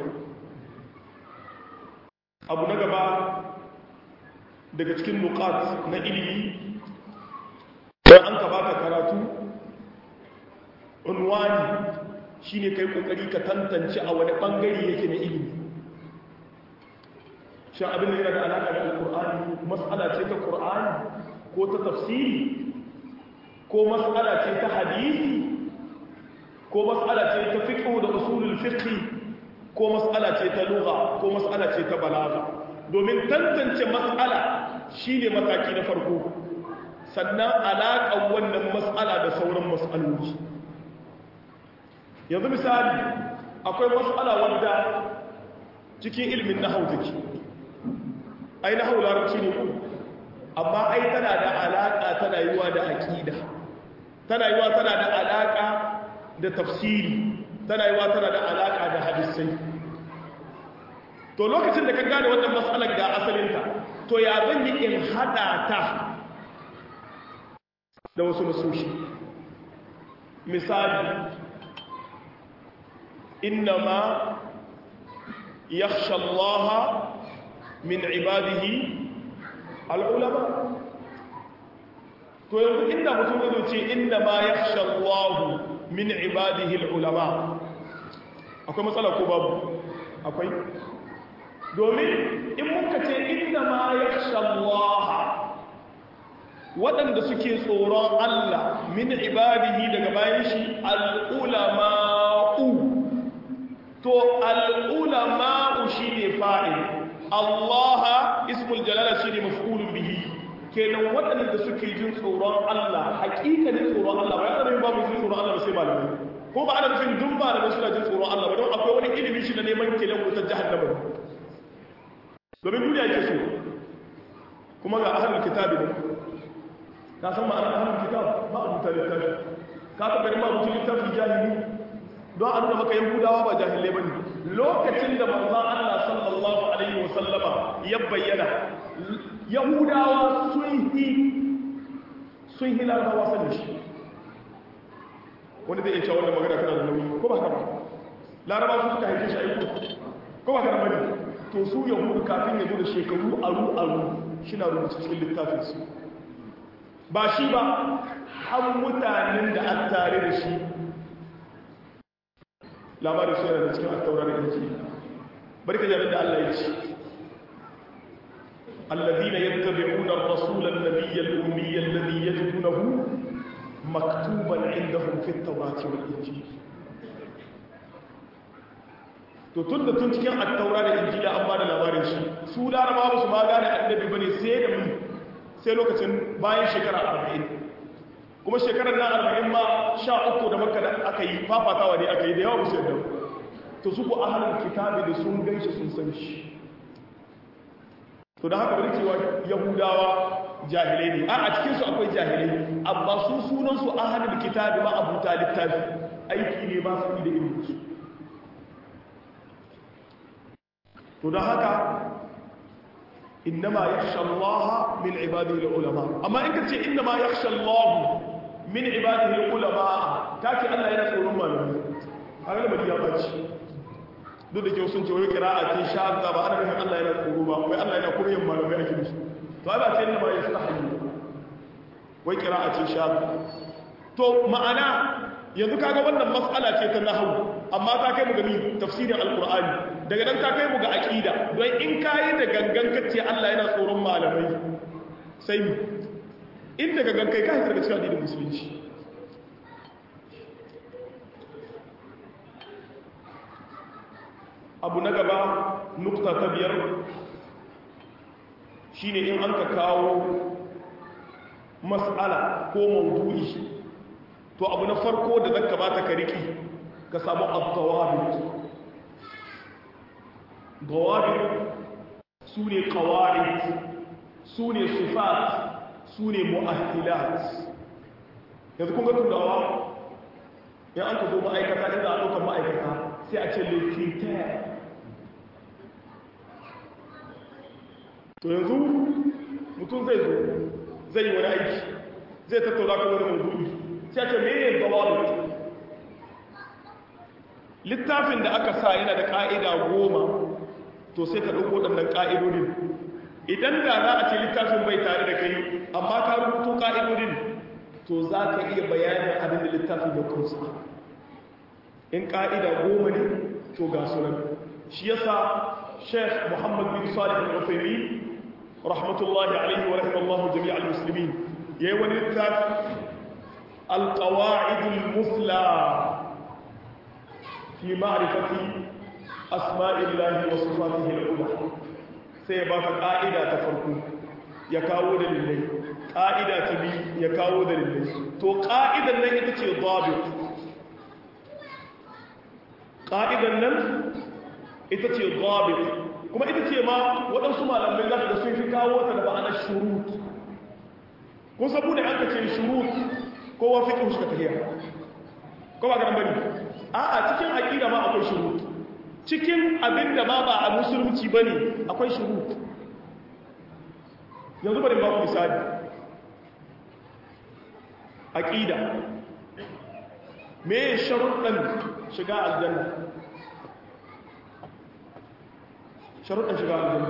Speaker 2: abu na gaba daga cikin nukat na ilimi don an ka baka karatu unwani shine kai kokari ka tantance a wani bangare yake na ilimi shin abin da yana da alaka da alkur'ani mas'ala ce ta qur'ani ko ta tafsiri ko mas'ala ce ta hadisi ko mas'ala ce ta fiqh da usulul fiqh ko mas'ala ce ta lugha ko mas'ala ce ta balaga domin tantance mas'ala shine mataki na farko sannan alaƙar wannan mas'ala da sauran mas'aloli yanzu misali akwai mas'ala wanda cikin ilimin nahau take ai nahau larabci ne ku amma ai tana da alaƙa tana yiwa da aƙida tana yiwa tana da alaƙa da tafsiri tana yiwa tana da alaƙa da hadisai to lokacin da ka gane wannan matsalar da asalinta to ya zan yi in haɗa ta da wasu nasoshi misali innama yakhsha Allah min ibadihi al'ulama to yanzu inda mutum zai ce innama yakhsha Allah min ibadihi al'ulama akwai matsala ko babu akwai domin in muka ce inna ma ya shallaha waɗanda suke tsoron Allah min ibadihi daga bayan shi al'ulama'u to al'ulama'u shi ne fa'il Allah ismul jalala shi ne maf'ulun bihi kenan waɗanda suke jin tsoron Allah hakikanin tsoron Allah ba yana nufin ba mu jin tsoron Allah ba sai malamai ko ba ana nufin dun ba da suna jin tsoron Allah ba don akwai wani ilimin shi na neman kenan wutar jahannama domin duniya ke so kuma ga ahlul kitabi ne ka san ma'anar ahlul kitab ba a mutane littafi ka ka gani ma mutum littafi jahili don a nuna maka yahudawa ba jahilai bane lokacin da manzon Allah sallallahu alaihi wa sallama ya bayyana yahudawa sun yi sun yi larabawa sanin shi wani zai iya cewa wannan magana kana da nauyi ko ba haka ba larabawa su suka haife shi aiko ko ba haka bane to su yahudu kafin ya zo da shekaru aru aru shi na rubuta cikin littafin su ba shi ba har mutanen da an tare da shi labarin su yana da cikin attaura da yanki bari ka jami'in da Allah ya ce الذين يتبعون الرسول النبي الأمي الذي يجدونه مكتوبا عندهم في التوراة والإنجيل to tun da tun cikin attaura da injila an ba da labarin shi su laraba ba su ma gane annabi bane sai da mu sai lokacin bayan shekara arba'in kuma shekarar nan arba'in ma sha uku da makka da aka yi fafatawa ne aka yi da yawa musu yadda to su ku ahalin kitabi da sun gaishe sun san shi to da haka bari cewa yahudawa jahilai ne a cikinsu akwai jahilai amma su sunansu ahalin kitabi ma abuta littafi aiki ne ba su da irin su to da haka innama yakhsha Allah min ibadihi ulama amma in kace innama yakhsha Allah min ibadihi ulama kace Allah yana tsoron malami har da bari ya bace duk da ke sun ce wai qira'a ce shadda ba ana nufin Allah yana tsoro ba wai Allah yana koyon malamai ake musu to ai ba ce innama yastahi wai qira'a ce shadda to ma'ana yanzu kaga wannan mas'ala ce ta nahwu amma ta kai mu ga tafsirin alqur'ani daga nan ta kai mu ga aqida don in kai da gangan kace Allah yana tsoron malamai sai mu in daga gangan kai kai daga cikin addinin musulunci abu na gaba nukta ta biyar shine in an ka kawo mas'ala ko mawdu'i to abu na farko da zaka bata ka riki ka samu ad-dawabit dawabit sune qawaid sune sifat sune mu'ahhilat yanzu kun ga turawa in an ka zo ma'aikata inda a ɗaukar ma'aikata sai a ce lekita to yanzu mutum zai zo zai yi wani aiki zai tattauna kan wani maudu'i sai ce mene dawabit littafin da aka sa yana da ƙa'ida goma to sai ka ɗauko ɗannan ƙa'idodin idan da za a ce littafin bai tare da kai amma ka rubuto ƙa'idodin to za ka iya bayanin abin da littafin ya kunsa in ƙa'ida goma ne to ga sunan shi yasa sheikh muhammad bin salih al-ufaimi rahmatullahi alaihi wa rahimallahu jami'al muslimin yayi wani littafi القواعد المثلى في معرفة أسماء الله وصفاته العلى سيبقى قائدة تفرقو يكاو دليلي قائدة تبي يكاو دليلي تو قائدة لن يتشي ضابط قائدة لن يتشي ضابط kuma ita ce ma waɗansu malamai za da sun fi kawo ta da ba'anar shurut kun sabu da an ka ce shurut kowa fiƙin shi ka tafiya ko ba ka bari a a cikin aƙida ma akwai shurut cikin abin da ma ba a musulunci ba ne akwai shurut yanzu bari ba ku misali aƙida me sharuɗan shiga aljanna sharuɗan shiga aljanna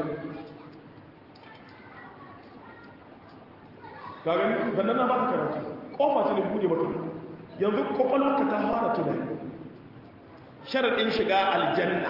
Speaker 2: ga gani bannan na ba ka karatu kofa ta ne bude maka yanzu kwakwalwarka ta fara tunani sharaɗin shiga aljanna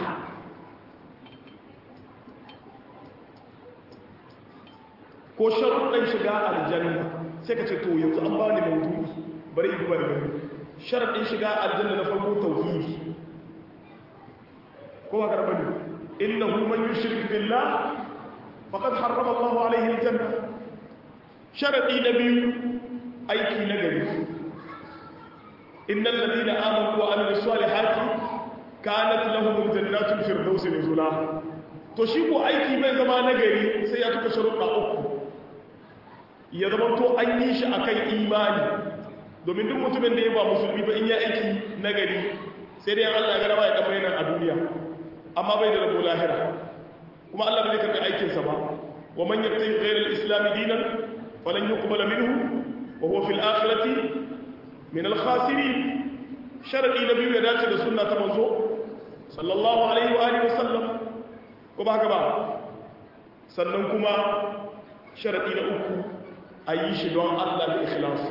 Speaker 2: ko sharuɗin shiga aljanna sai ka ce to yanzu an bani maudu'i bari in duba da gani sharadin shiga aljanna na farko tauhidi ko ba karɓa ne innahu man yushrik billah faqad harrama Allahu alayhi aljanna sharadi na biyu aiki na gari innal ladina amanu wa amilus salihati kanat lahum jannatul firdaus nuzula to shi ko aiki bai zama na gari sai ya tuka sharuɗa uku ya zama to an yi shi akan imani domin duk mutumin da ya ba musulmi ba in ya aiki na gari sai dai Allah ya gara ba ya dan bayyana a duniya amma bai da rabo lahira kuma Allah bai karɓi aikinsa ba wa man yabtahi ghayra al-islam dinan falan yuqbala minhu wa huwa fil akhirati min al-khasirin sharadi na biyu ya dace da sunna ta manzo sallallahu alaihi wa alihi wasallam ko ba haka ba sannan kuma sharadi na uku ayi shi don Allah da ikhlasi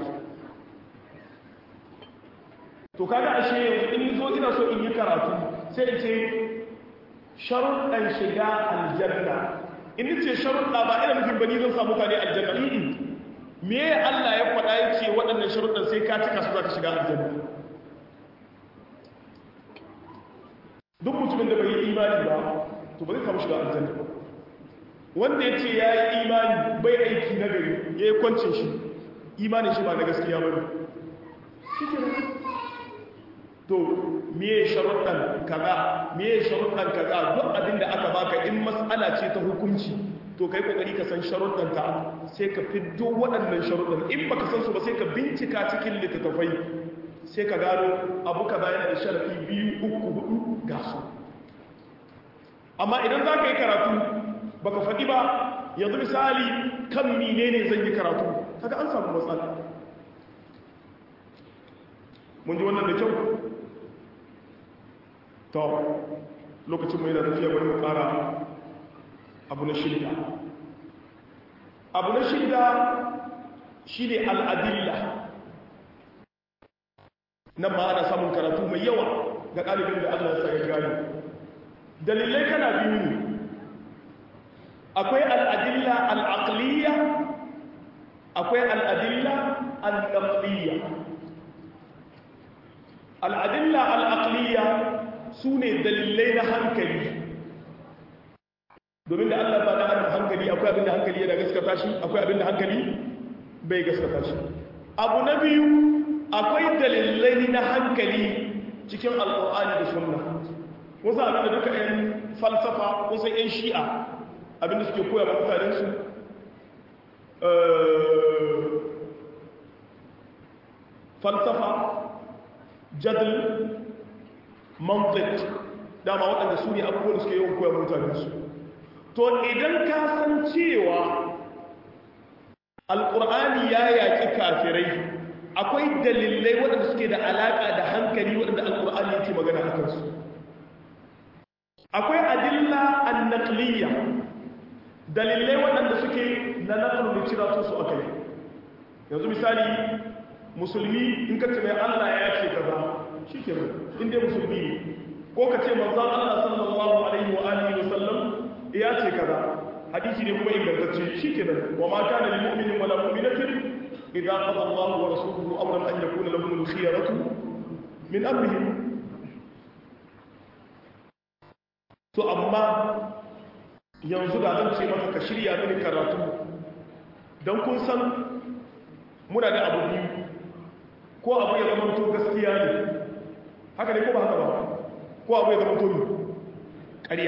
Speaker 2: to kaga ashe yanzu in zo ina so in yi karatu sai in ce sharuɗan shiga aljanna in ce sharuɗa ba ina nufin bani zan samu ka ne aljanna me Allah ya faɗa ya ce waɗannan sharuɗan sai ka cika su za ka shiga aljanna duk mutumin da bai yi imani ba to ba zai samu shiga aljanna ba wanda ya ce ya yi imani bai aiki na gari ya yi kwancin shi imanin shi ba na gaskiya ba ne shi ke to miye sharuɗan kaza miye sharuɗan kaza duk abin da aka baka in mas'ala ce ta hukunci to kai kokari ka san sharuɗan ta sai ka fiddo waɗannan sharuɗan in baka san su ba sai ka bincika cikin littattafai sai ka gano abu kaza yana da sharafi biyu uku hudu ga su amma idan za ka yi karatu baka faɗi ba yanzu misali kan menene zan yi karatu kaga an samu matsala mun ji wannan da kyau to lokacin mai da tafiya bari mu kara abu na shida abu na shida shi ne al'adilla nan ma ana samun karatu mai yawa ga ɗalibin da allah sa ya gani dalilai kana biyu ne akwai al'adilla al'aqliya akwai al'adilla al'aqliya al'adilla al'aqliya su ne dalilai na hankali domin da Allah ba da adam hankali akwai abin da hankali yana gaskata shi akwai abin da hankali bai gaskata shi abu na biyu akwai dalilai na hankali cikin alƙur'ani da sunna wasu abin da duka 'yan falsafa wasu 'yan shi'a abin da suke koya mutanensu falsafa jadal mantik dama waɗanda su ne abubuwan suke yawan koya mutanensu to idan ka san cewa alƙur'ani ya yaƙi kafirai akwai dalilai waɗanda suke da alaƙa da hankali waɗanda alƙur'ani yake magana a kansu akwai adilla annaqliya dalilai waɗanda suke na naqlu da cira su akai yanzu misali musulmi in ka ce mai Allah ya ce kaza shikenan in dai musulmi ne ko ka ce manzon Allah sallallahu alaihi wa alihi wa sallam ya ce kaza hadisi ne kuma ingantacce shikenan wa ma kana lil mu'minin wala mu'minatin idza qada Allah wa rasuluhu amran an yakuna lahum al khiyaratu min amrihim to amma yanzu da zan ce maka ka shirya mini karatu don kun san muna da abu biyu ko abu ya zama to gaskiya ne haka ne ko ba haka ba ko abu ya zama to ne ƙarya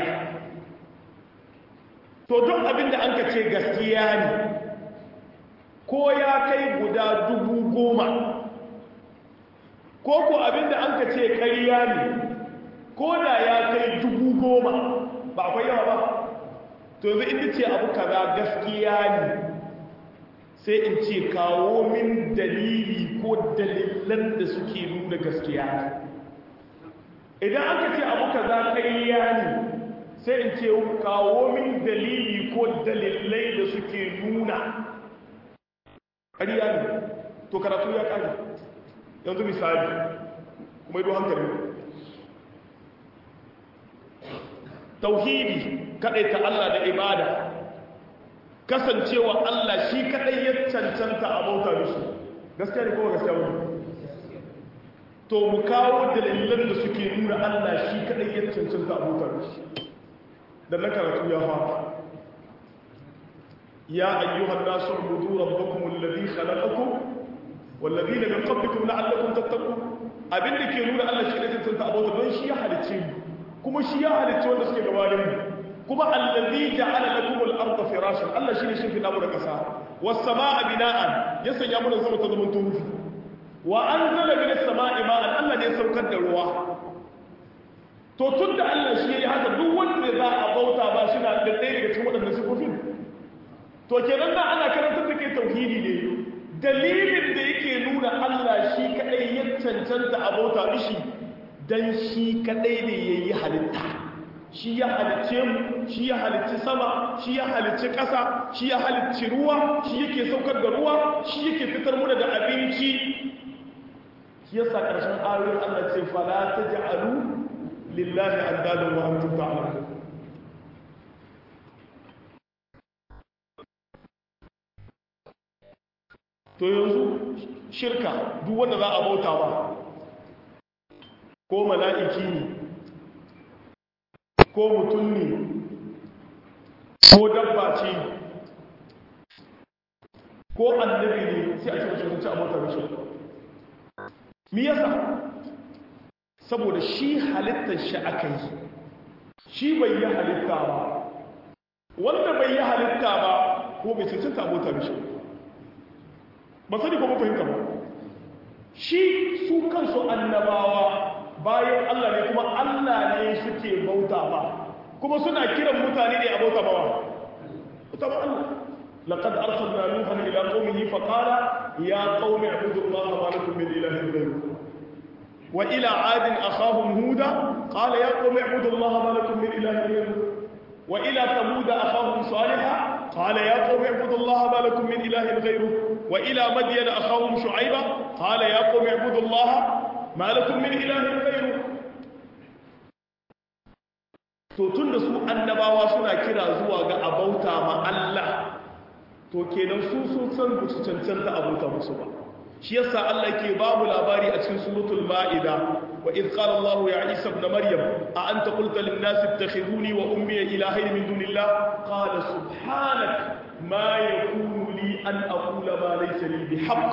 Speaker 2: to don abin da an ka ce gaskiya ne ko ya kai guda dubu goma ko ko abin da an ka ce ƙarya ne ko da ya kai dubu goma ba akwai yawa ba to yanzu inda ce abu kaza gaskiya ne sai in ce kawo min dalili ko dalilan da suke nuna gaskiya ne idan aka ce abu kaza ƙarya ne sai in ce kawo min dalili ko dalilai da suke nuna ƙarya ne to karatu ya ƙari yanzu misali kuma ido hankali tauhidi ta Allah da ibada kasancewa Allah shi kadai ya cancanta a bauta mishi gaskiya ne kuma gaskiya wani to mu kawo dalilan da suke nuna Allah shi kadai ya cancanta a bauta mishi da na karatu ya fara ya ayyuhan nasu ubudu rabbakum alladhi khalaqakum walladhina min qablikum la'allakum tattaqun abinda ke nuna Allah shi kadai cancanta a bauta don shi ya halicce mu kuma shi ya halicce wanda suke gabanin mu kuma allazi ja'ala lakum al-ardha firashan Allah shine shi fi damu da kasa was samaa bina'an ya sanya mu da sama ta zaman turufi wa anzala min as-samaa'i ma'an Allah ne ya saukar da ruwa to tunda Allah shi yayi haka duk wanda za a bauta ba shi na da ɗaya daga cikin waɗannan sifofin to kenan da ana karantar da ke tauhidi ne dalilin da yake nuna Allah shi kadai ya cancanta a bauta mishi dan shi kadai ne yayi halitta shi ya halicce mu shi ya halicci sama shi ya halicci ƙasa shi ya halicci ruwa shi yake saukar da ruwa shi yake fitar muna da abinci shi yasa ƙarshen ayoyin Allah ce fala taj'alu lillahi andadan wa antum ta'lamun to yanzu shirka duk wanda za a bauta ba ko mala'iki ne ko mutum ne ko dabba ce ko annabi ne sai a cikin sun ci abota da shi mi yasa saboda shi halittar shi aka yi shi bai yi halitta ba wanda bai yi halitta ba ko bai cancanta abota da shi ba sani ko fahimta ba shi su kansu annabawa bayan Allah ne kuma Allah ne suke bauta ba kuma suna kiran mutane ne a bauta ba bauta ba Allah laqad arsalna nuhan ila qaumihi fa qala ya qaumi ibudu allaha ma lakum min ilahin ghayruhu wa ila adin akhahum huda qala ya qaumi ibudu allaha ma lakum min ilahin ghayruhu wa ila thamud akhahum salihah qala ya qaumi ibudu allaha ma lakum min ilahin ghayruhu wa ila madyan akhahum shu'ayba qala ya qaumi ibudu allaha ma lakum min ilahin ghayru to tunda su annabawa suna kira zuwa ga abauta ma Allah to kenan su sun san ba su cancanta abauta musu ba shi yasa Allah ke babu labari a cikin suratul ma'ida wa idh qala Allah ya Isa ibn Maryam a anta qulta lin nas ittakhiduni wa ummi ilahayn min dunillah qala subhanak ma yakunu li an aqula ma laysa li bihaqq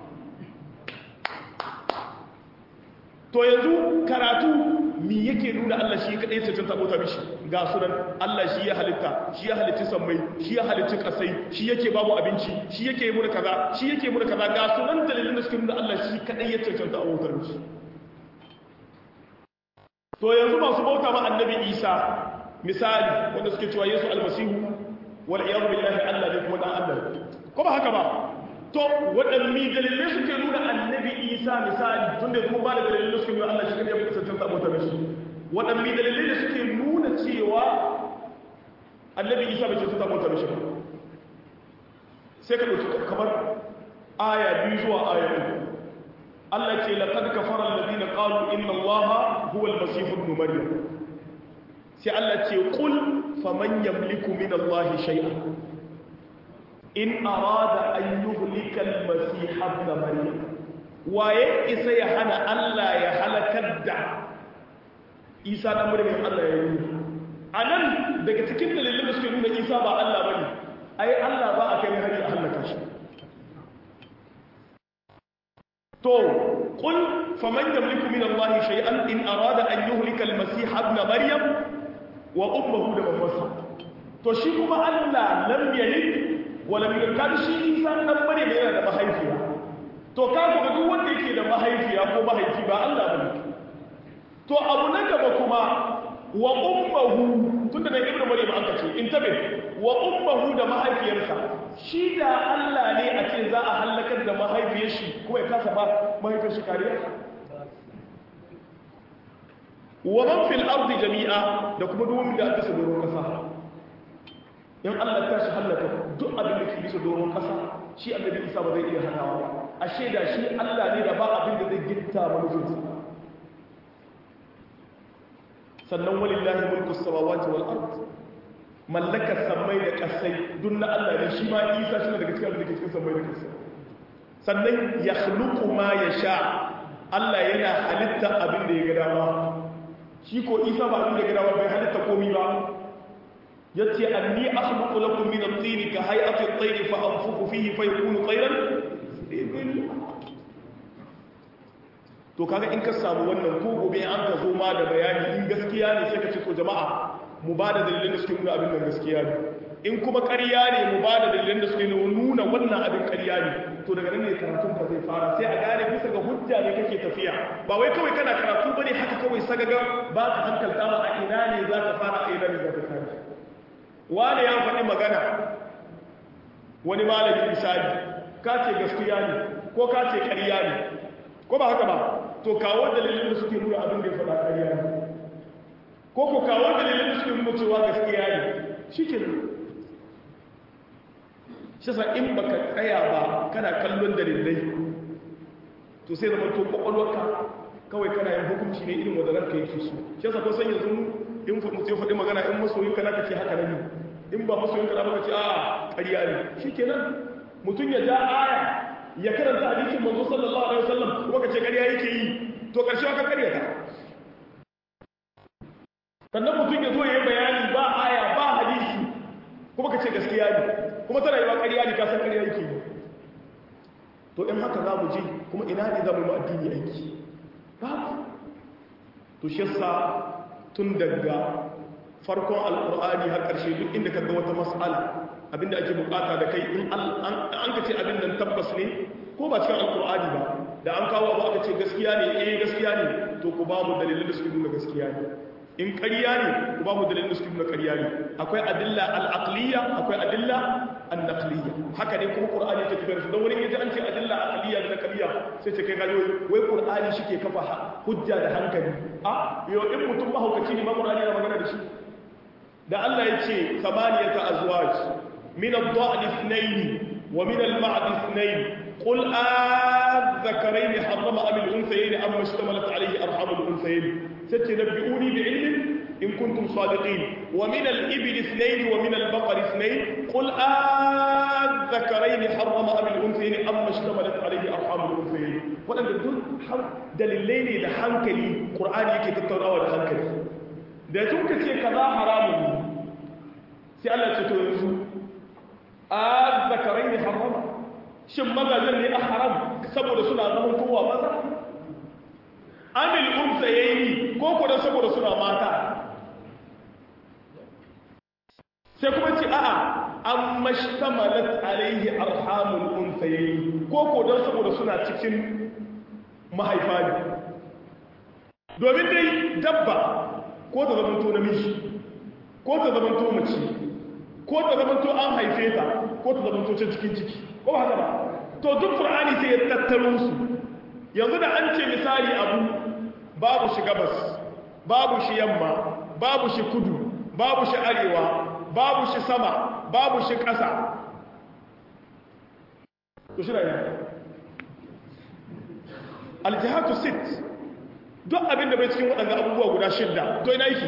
Speaker 2: to yanzu karatu mi yake nuna Allah shi kadai cancanta abota mishi ga sunan Allah shi ya halitta shi ya halitta sammai shi ya halitta kasai shi yake babu abinci shi yake muna kaza shi yake muna kaza ga sunan dalilin da suke nuna Allah shi kadai ya cancanta abota mishi to yanzu masu bauta ma annabi Isa misali wanda suke cewa Yesu almasihu wal iyad billahi Allah ne kuma dan Allah ko ba haka ba to waɗanne dalilai suke nuna annabi isa misali tun da kuma ba da dalilai suke nuna allah shi kan yafi kusantar sabota da shi waɗanne dalilai da suke nuna cewa annabi isa bai cancanta sabota da shi ba sai ka ɗauki kamar aya biyu zuwa aya uku allah ce laqad kafara alladhina qalu inna allaha huwa al-masih ibn maryam sai allah ce qul faman yamliku min allahi shay'an in arada an yuhlika al-masih ibn maryam waye isa ya hana Allah ya halakar da Isa dan maryam Allah ya yi anan daga cikin dalilin da suke nuna Isa ba Allah bane ai Allah ba a kai hari a halaka shi to qul faman yamliku min Allah shay'an in arada an yuhlika al-masih ibn maryam wa ummuhu da mamasa to shi kuma Allah lam yalid wala min kan shi isa dan bare da yana da mahaifiya to ka ga duk wanda yake da mahaifiya ko mahaifi ba Allah bane to abu na gaba kuma wa ummuhu tunda da ibnu maryam an kace in tabe wa ummuhu da mahaifiyarsa shi da Allah ne a ce za a halakar da mahaifiyar shi kuma ya kasa ba mahaifiyar shi kariya wa man fil ardi jami'a da kuma duk wanda aka sabo kasa in Allah ta shi hallaka duk abin da ke bisa doron ƙasa shi annabi Isa ba zai iya hanawa ba ashe da shi Allah ne da ba abin da zai gitta manufinsa sannan walillahi mulku samawati wal ard mallakar sammai da kasai duk na Allah ne shi ma Isa shi daga cikin abin da ke cikin sammai da kasai sannan ya khluqu ma yasha Allah yana halitta abin da ya ga dama shi ko Isa ba abin da ya ga dama bai halitta komai ba yace anni akhluqu lakum min at-tin ka hay'ati at-tayr fa anfukhu fihi fa yakunu tayran to kaga in ka samu wannan ko gobe an ka zo ma da bayani in gaskiya ne sai ka ce to jama'a mu ba da dalilin da suke nuna abin nan gaskiya ne in kuma ƙarya ne mu ba da dalilin da suke nuna wannan abin ƙarya ne to daga nan ne karatun ka zai fara sai a gane bisa ga hujja ne kake tafiya ba wai kawai kana karatu bane haka kawai sagaga ba ka hankalta ba a ina ne za ka fara a ina ne za ka kare wani ya faɗi magana wani malami misali ka ce gaskiya ne ko ka ce ƙarya ne ko ba haka ba to kawo dalilin da suke nuna abin da ya faɗa ƙarya ne ko ko kawo dalilin da suke nuna cewa gaskiya ne shi ke nan shi sa in baka tsaya ba kana kallon dalilai to sai zama to kwakwalwarka kawai kana yin hukunci ne irin wanda ranka yake so shi sa kun san yanzu in mutum ya faɗi magana in masoyinka na ka ce haka ne in ba masoyinka na ba ka ce a ƙarya ne shi ke nan mutum ya ja aya ya karanta hadisin manzo sallallahu alaihi wasallam kuma kace ƙarya yake yi to ƙarshe ka ƙarya ta sannan mutum ya zo ya yi bayani ba aya ba hadisi kuma kace gaskiya ne kuma tana yi ba ƙarya ne ka san ƙarya yake yi to in haka za mu ji kuma ina ne za mu yi addini aiki babu to shi yasa tun daga farkon alƙur'ani har ƙarshe duk inda ka ga wata mas'ala abinda ake bukata da kai in an ka ce abin nan tabbas ne ko ba cikin alkur'ani ba da an kawo abu aka ce gaskiya ne eh gaskiya ne to ku ba mu dalilin da suke nuna gaskiya ne in ƙarya ne ku ba mu dalilin da suke nuna ƙarya ne akwai adilla al-aqliya akwai adilla an-naqliya haka ne kuma qur'ani yake tafiyar su don wani yaji an ce adilla aqliya da naqliya sai ce kai gado wai qur'ani shike kafa hujja da hankali a yo in mutum mahaukaci ne ma qur'ani yana magana da shi da Allah ya ce samaniyata azwaj من الضأن اثنين ومن المعد اثنين قل الذكرين حرم أم الأنثيين أم اشتملت عليه أرحام الأنثيين ستنبئوني بعلم إن كنتم صادقين ومن الإبل اثنين ومن البقر اثنين قل الذكرين حرم أم الأنثيين أم اشتملت عليه أرحام الأنثيين ولن دون دليلين لحنكلي قرآن يكي تتراوى لحنكلي da tun ka ce kaza haramun ne sai Allah ce to yanzu a zakarai ne harama shin mazajen ne a haram saboda suna zaman kowa maza amil umsa yayi ko ko dan saboda suna mata sai kuma ce a'a amma shtamalat alaihi arhamul unsayayi ko ko dan saboda suna cikin mahaifa ne domin dai dabba ko ta zamanto namiji ko ta zamanto mace ko ta zamanto an haife ta ko ta zamanto can cikin ciki ko ba haka ba to duk qur'ani sai ya tattaro su yanzu da an ce misali abu babu shi gabas babu shi yamma babu shi kudu babu shi arewa babu shi sama babu shi ƙasa to shi rayuwa aljihatu sit duk abin da bai cikin waɗanda abubuwa guda shidda to ina yake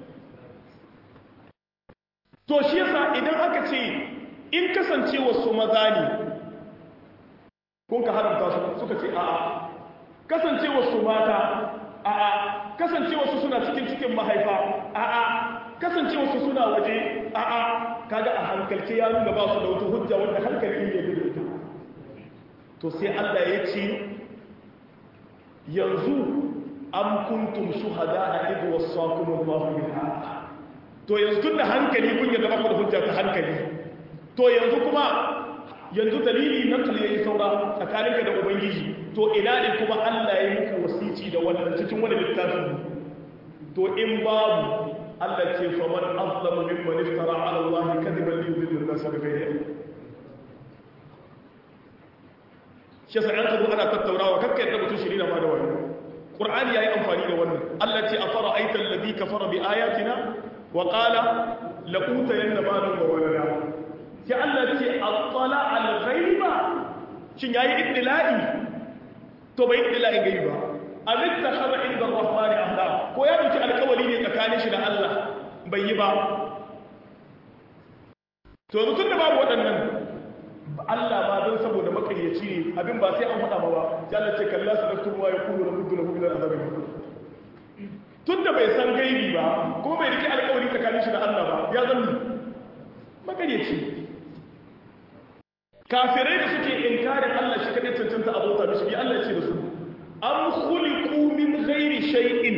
Speaker 2: to shi yasa idan aka ce in kasance wasu maza ne kun ka haramta su suka ce a'a kasance wasu mata a'a kasance wasu suna cikin cikin mahaifa a'a kasance wasu suna waje a'a kaga a hankalce ya nuna ba su da wata hujja wanda hankali ya gudu ita to sai Allah ya ce yanzu am kuntum shuhada a idu wasakum Allah bil haqq to yanzu tunda hankali kun yadda baku da hujja ta hankali to yanzu kuma yanzu dalili na tuli yayi saura tsakaninka da ubangiji to ina ne kuma Allah ya yi muku wasici da wannan cikin wani littafin to in babu Allah ce fa man azlamu mimman iftara ala Allah kadiban li yudilla an-nas bi ghayri ilm shi sai an kazo ana tattaunawa kakkai da mutum shirina ma da wannan Qur'ani yayi amfani da wannan Allah ce afara aital ladhi kafara bi ayatina wa qala la utayanna malan wa walada sai Allah ce attala al ghaiba shin yayi iddila'i to bai iddila'i gaiba amit takhara inda ar-rahmani ahda ko ya dauki alkawali ne tsakanin shi da Allah bai yi ba to yanzu tun da babu waɗannan Allah ma don saboda makayyaci ne abin ba sai an faɗa ma ba sai Allah ce kalla su daktu wa ya kulu na mudu na mudu na azabin tun da bai san gaibi ba ko bai rike alƙawari tsakanin shi da Allah ba ya zan makayyaci kafirai da suke inkarin Allah shi kadai cancanta abota mishi bi Allah ce da su am khuliqu min ghairi shay'in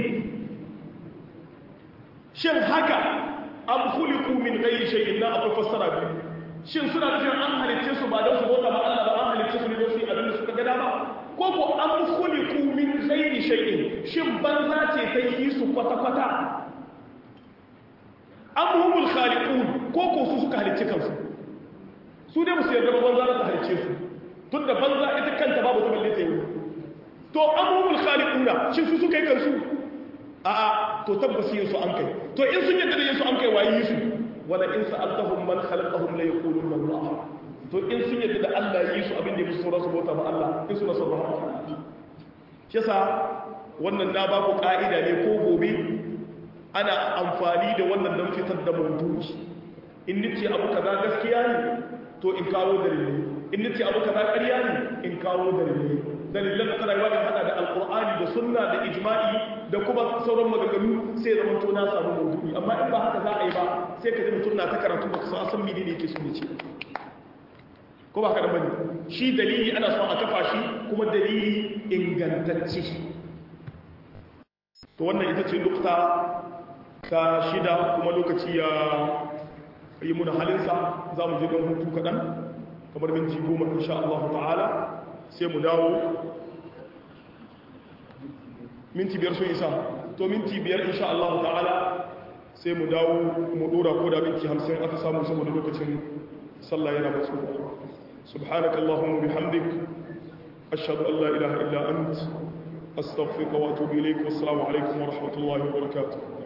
Speaker 2: shin haka am khuliqu min ghairi shay'in na akwai fassara biyu shin suna nufin an halicce su ba don su bauta ba Allah ba an halicce su ne don su yi abin da suka ga dama ko ko an khuliqu min ghairi shay'in shin banza ce ta yi su kwata kwata am humul khaliqun ko ko su suka halicce kansu su dai musu yarda banza za ta halicce su tunda banza ita kanta babu ta balle ta yi to am humul khaliquna shin su suka yi kansu a'a to tabbas yin su an kai to in sun yadda da yin su an kai waye yi su wala in sa'altahum man khalaqahum la yaquluna Allah to in sun yadda da Allah yi su abin da musu sauran su bauta ba Allah in suna son rahama shi yasa wannan na ba ku ka'ida ne ko gobe ana amfani da wannan don fitar da maudu'i in nace abu kaza gaskiya ne to in kawo dalilai in nace abu kaza ƙarya ne in kawo dalilai dalilan da tana yawa hada da alkur'ani da sunna da ijma'i da kuma sauran maganganu sai zama to na samu maudu'i amma in ba haka za a yi ba sai ka ji mutum na ta karatu baka san san menene yake so ne ce ko ba ka da bane shi dalili ana son a kafa shi kuma dalili ingantacce to wannan ita ce nukta ta shida kuma lokaci ya yi muna halinsa za mu je don hutu kaɗan kamar minti goma insha Allah ta'ala sai mu dawo minti biyar sun isa to minti biyar insha Allah ta'ala sai mu dawo mu dora ko da minti hamsin aka samu saboda lokacin sallah yana matsu subhanaka allahumma bihamdik ashhadu an la ilaha illa ant astaghfiruka wa atubu ilayk wassalamu alaikum wa rahmatullahi wa barakatuh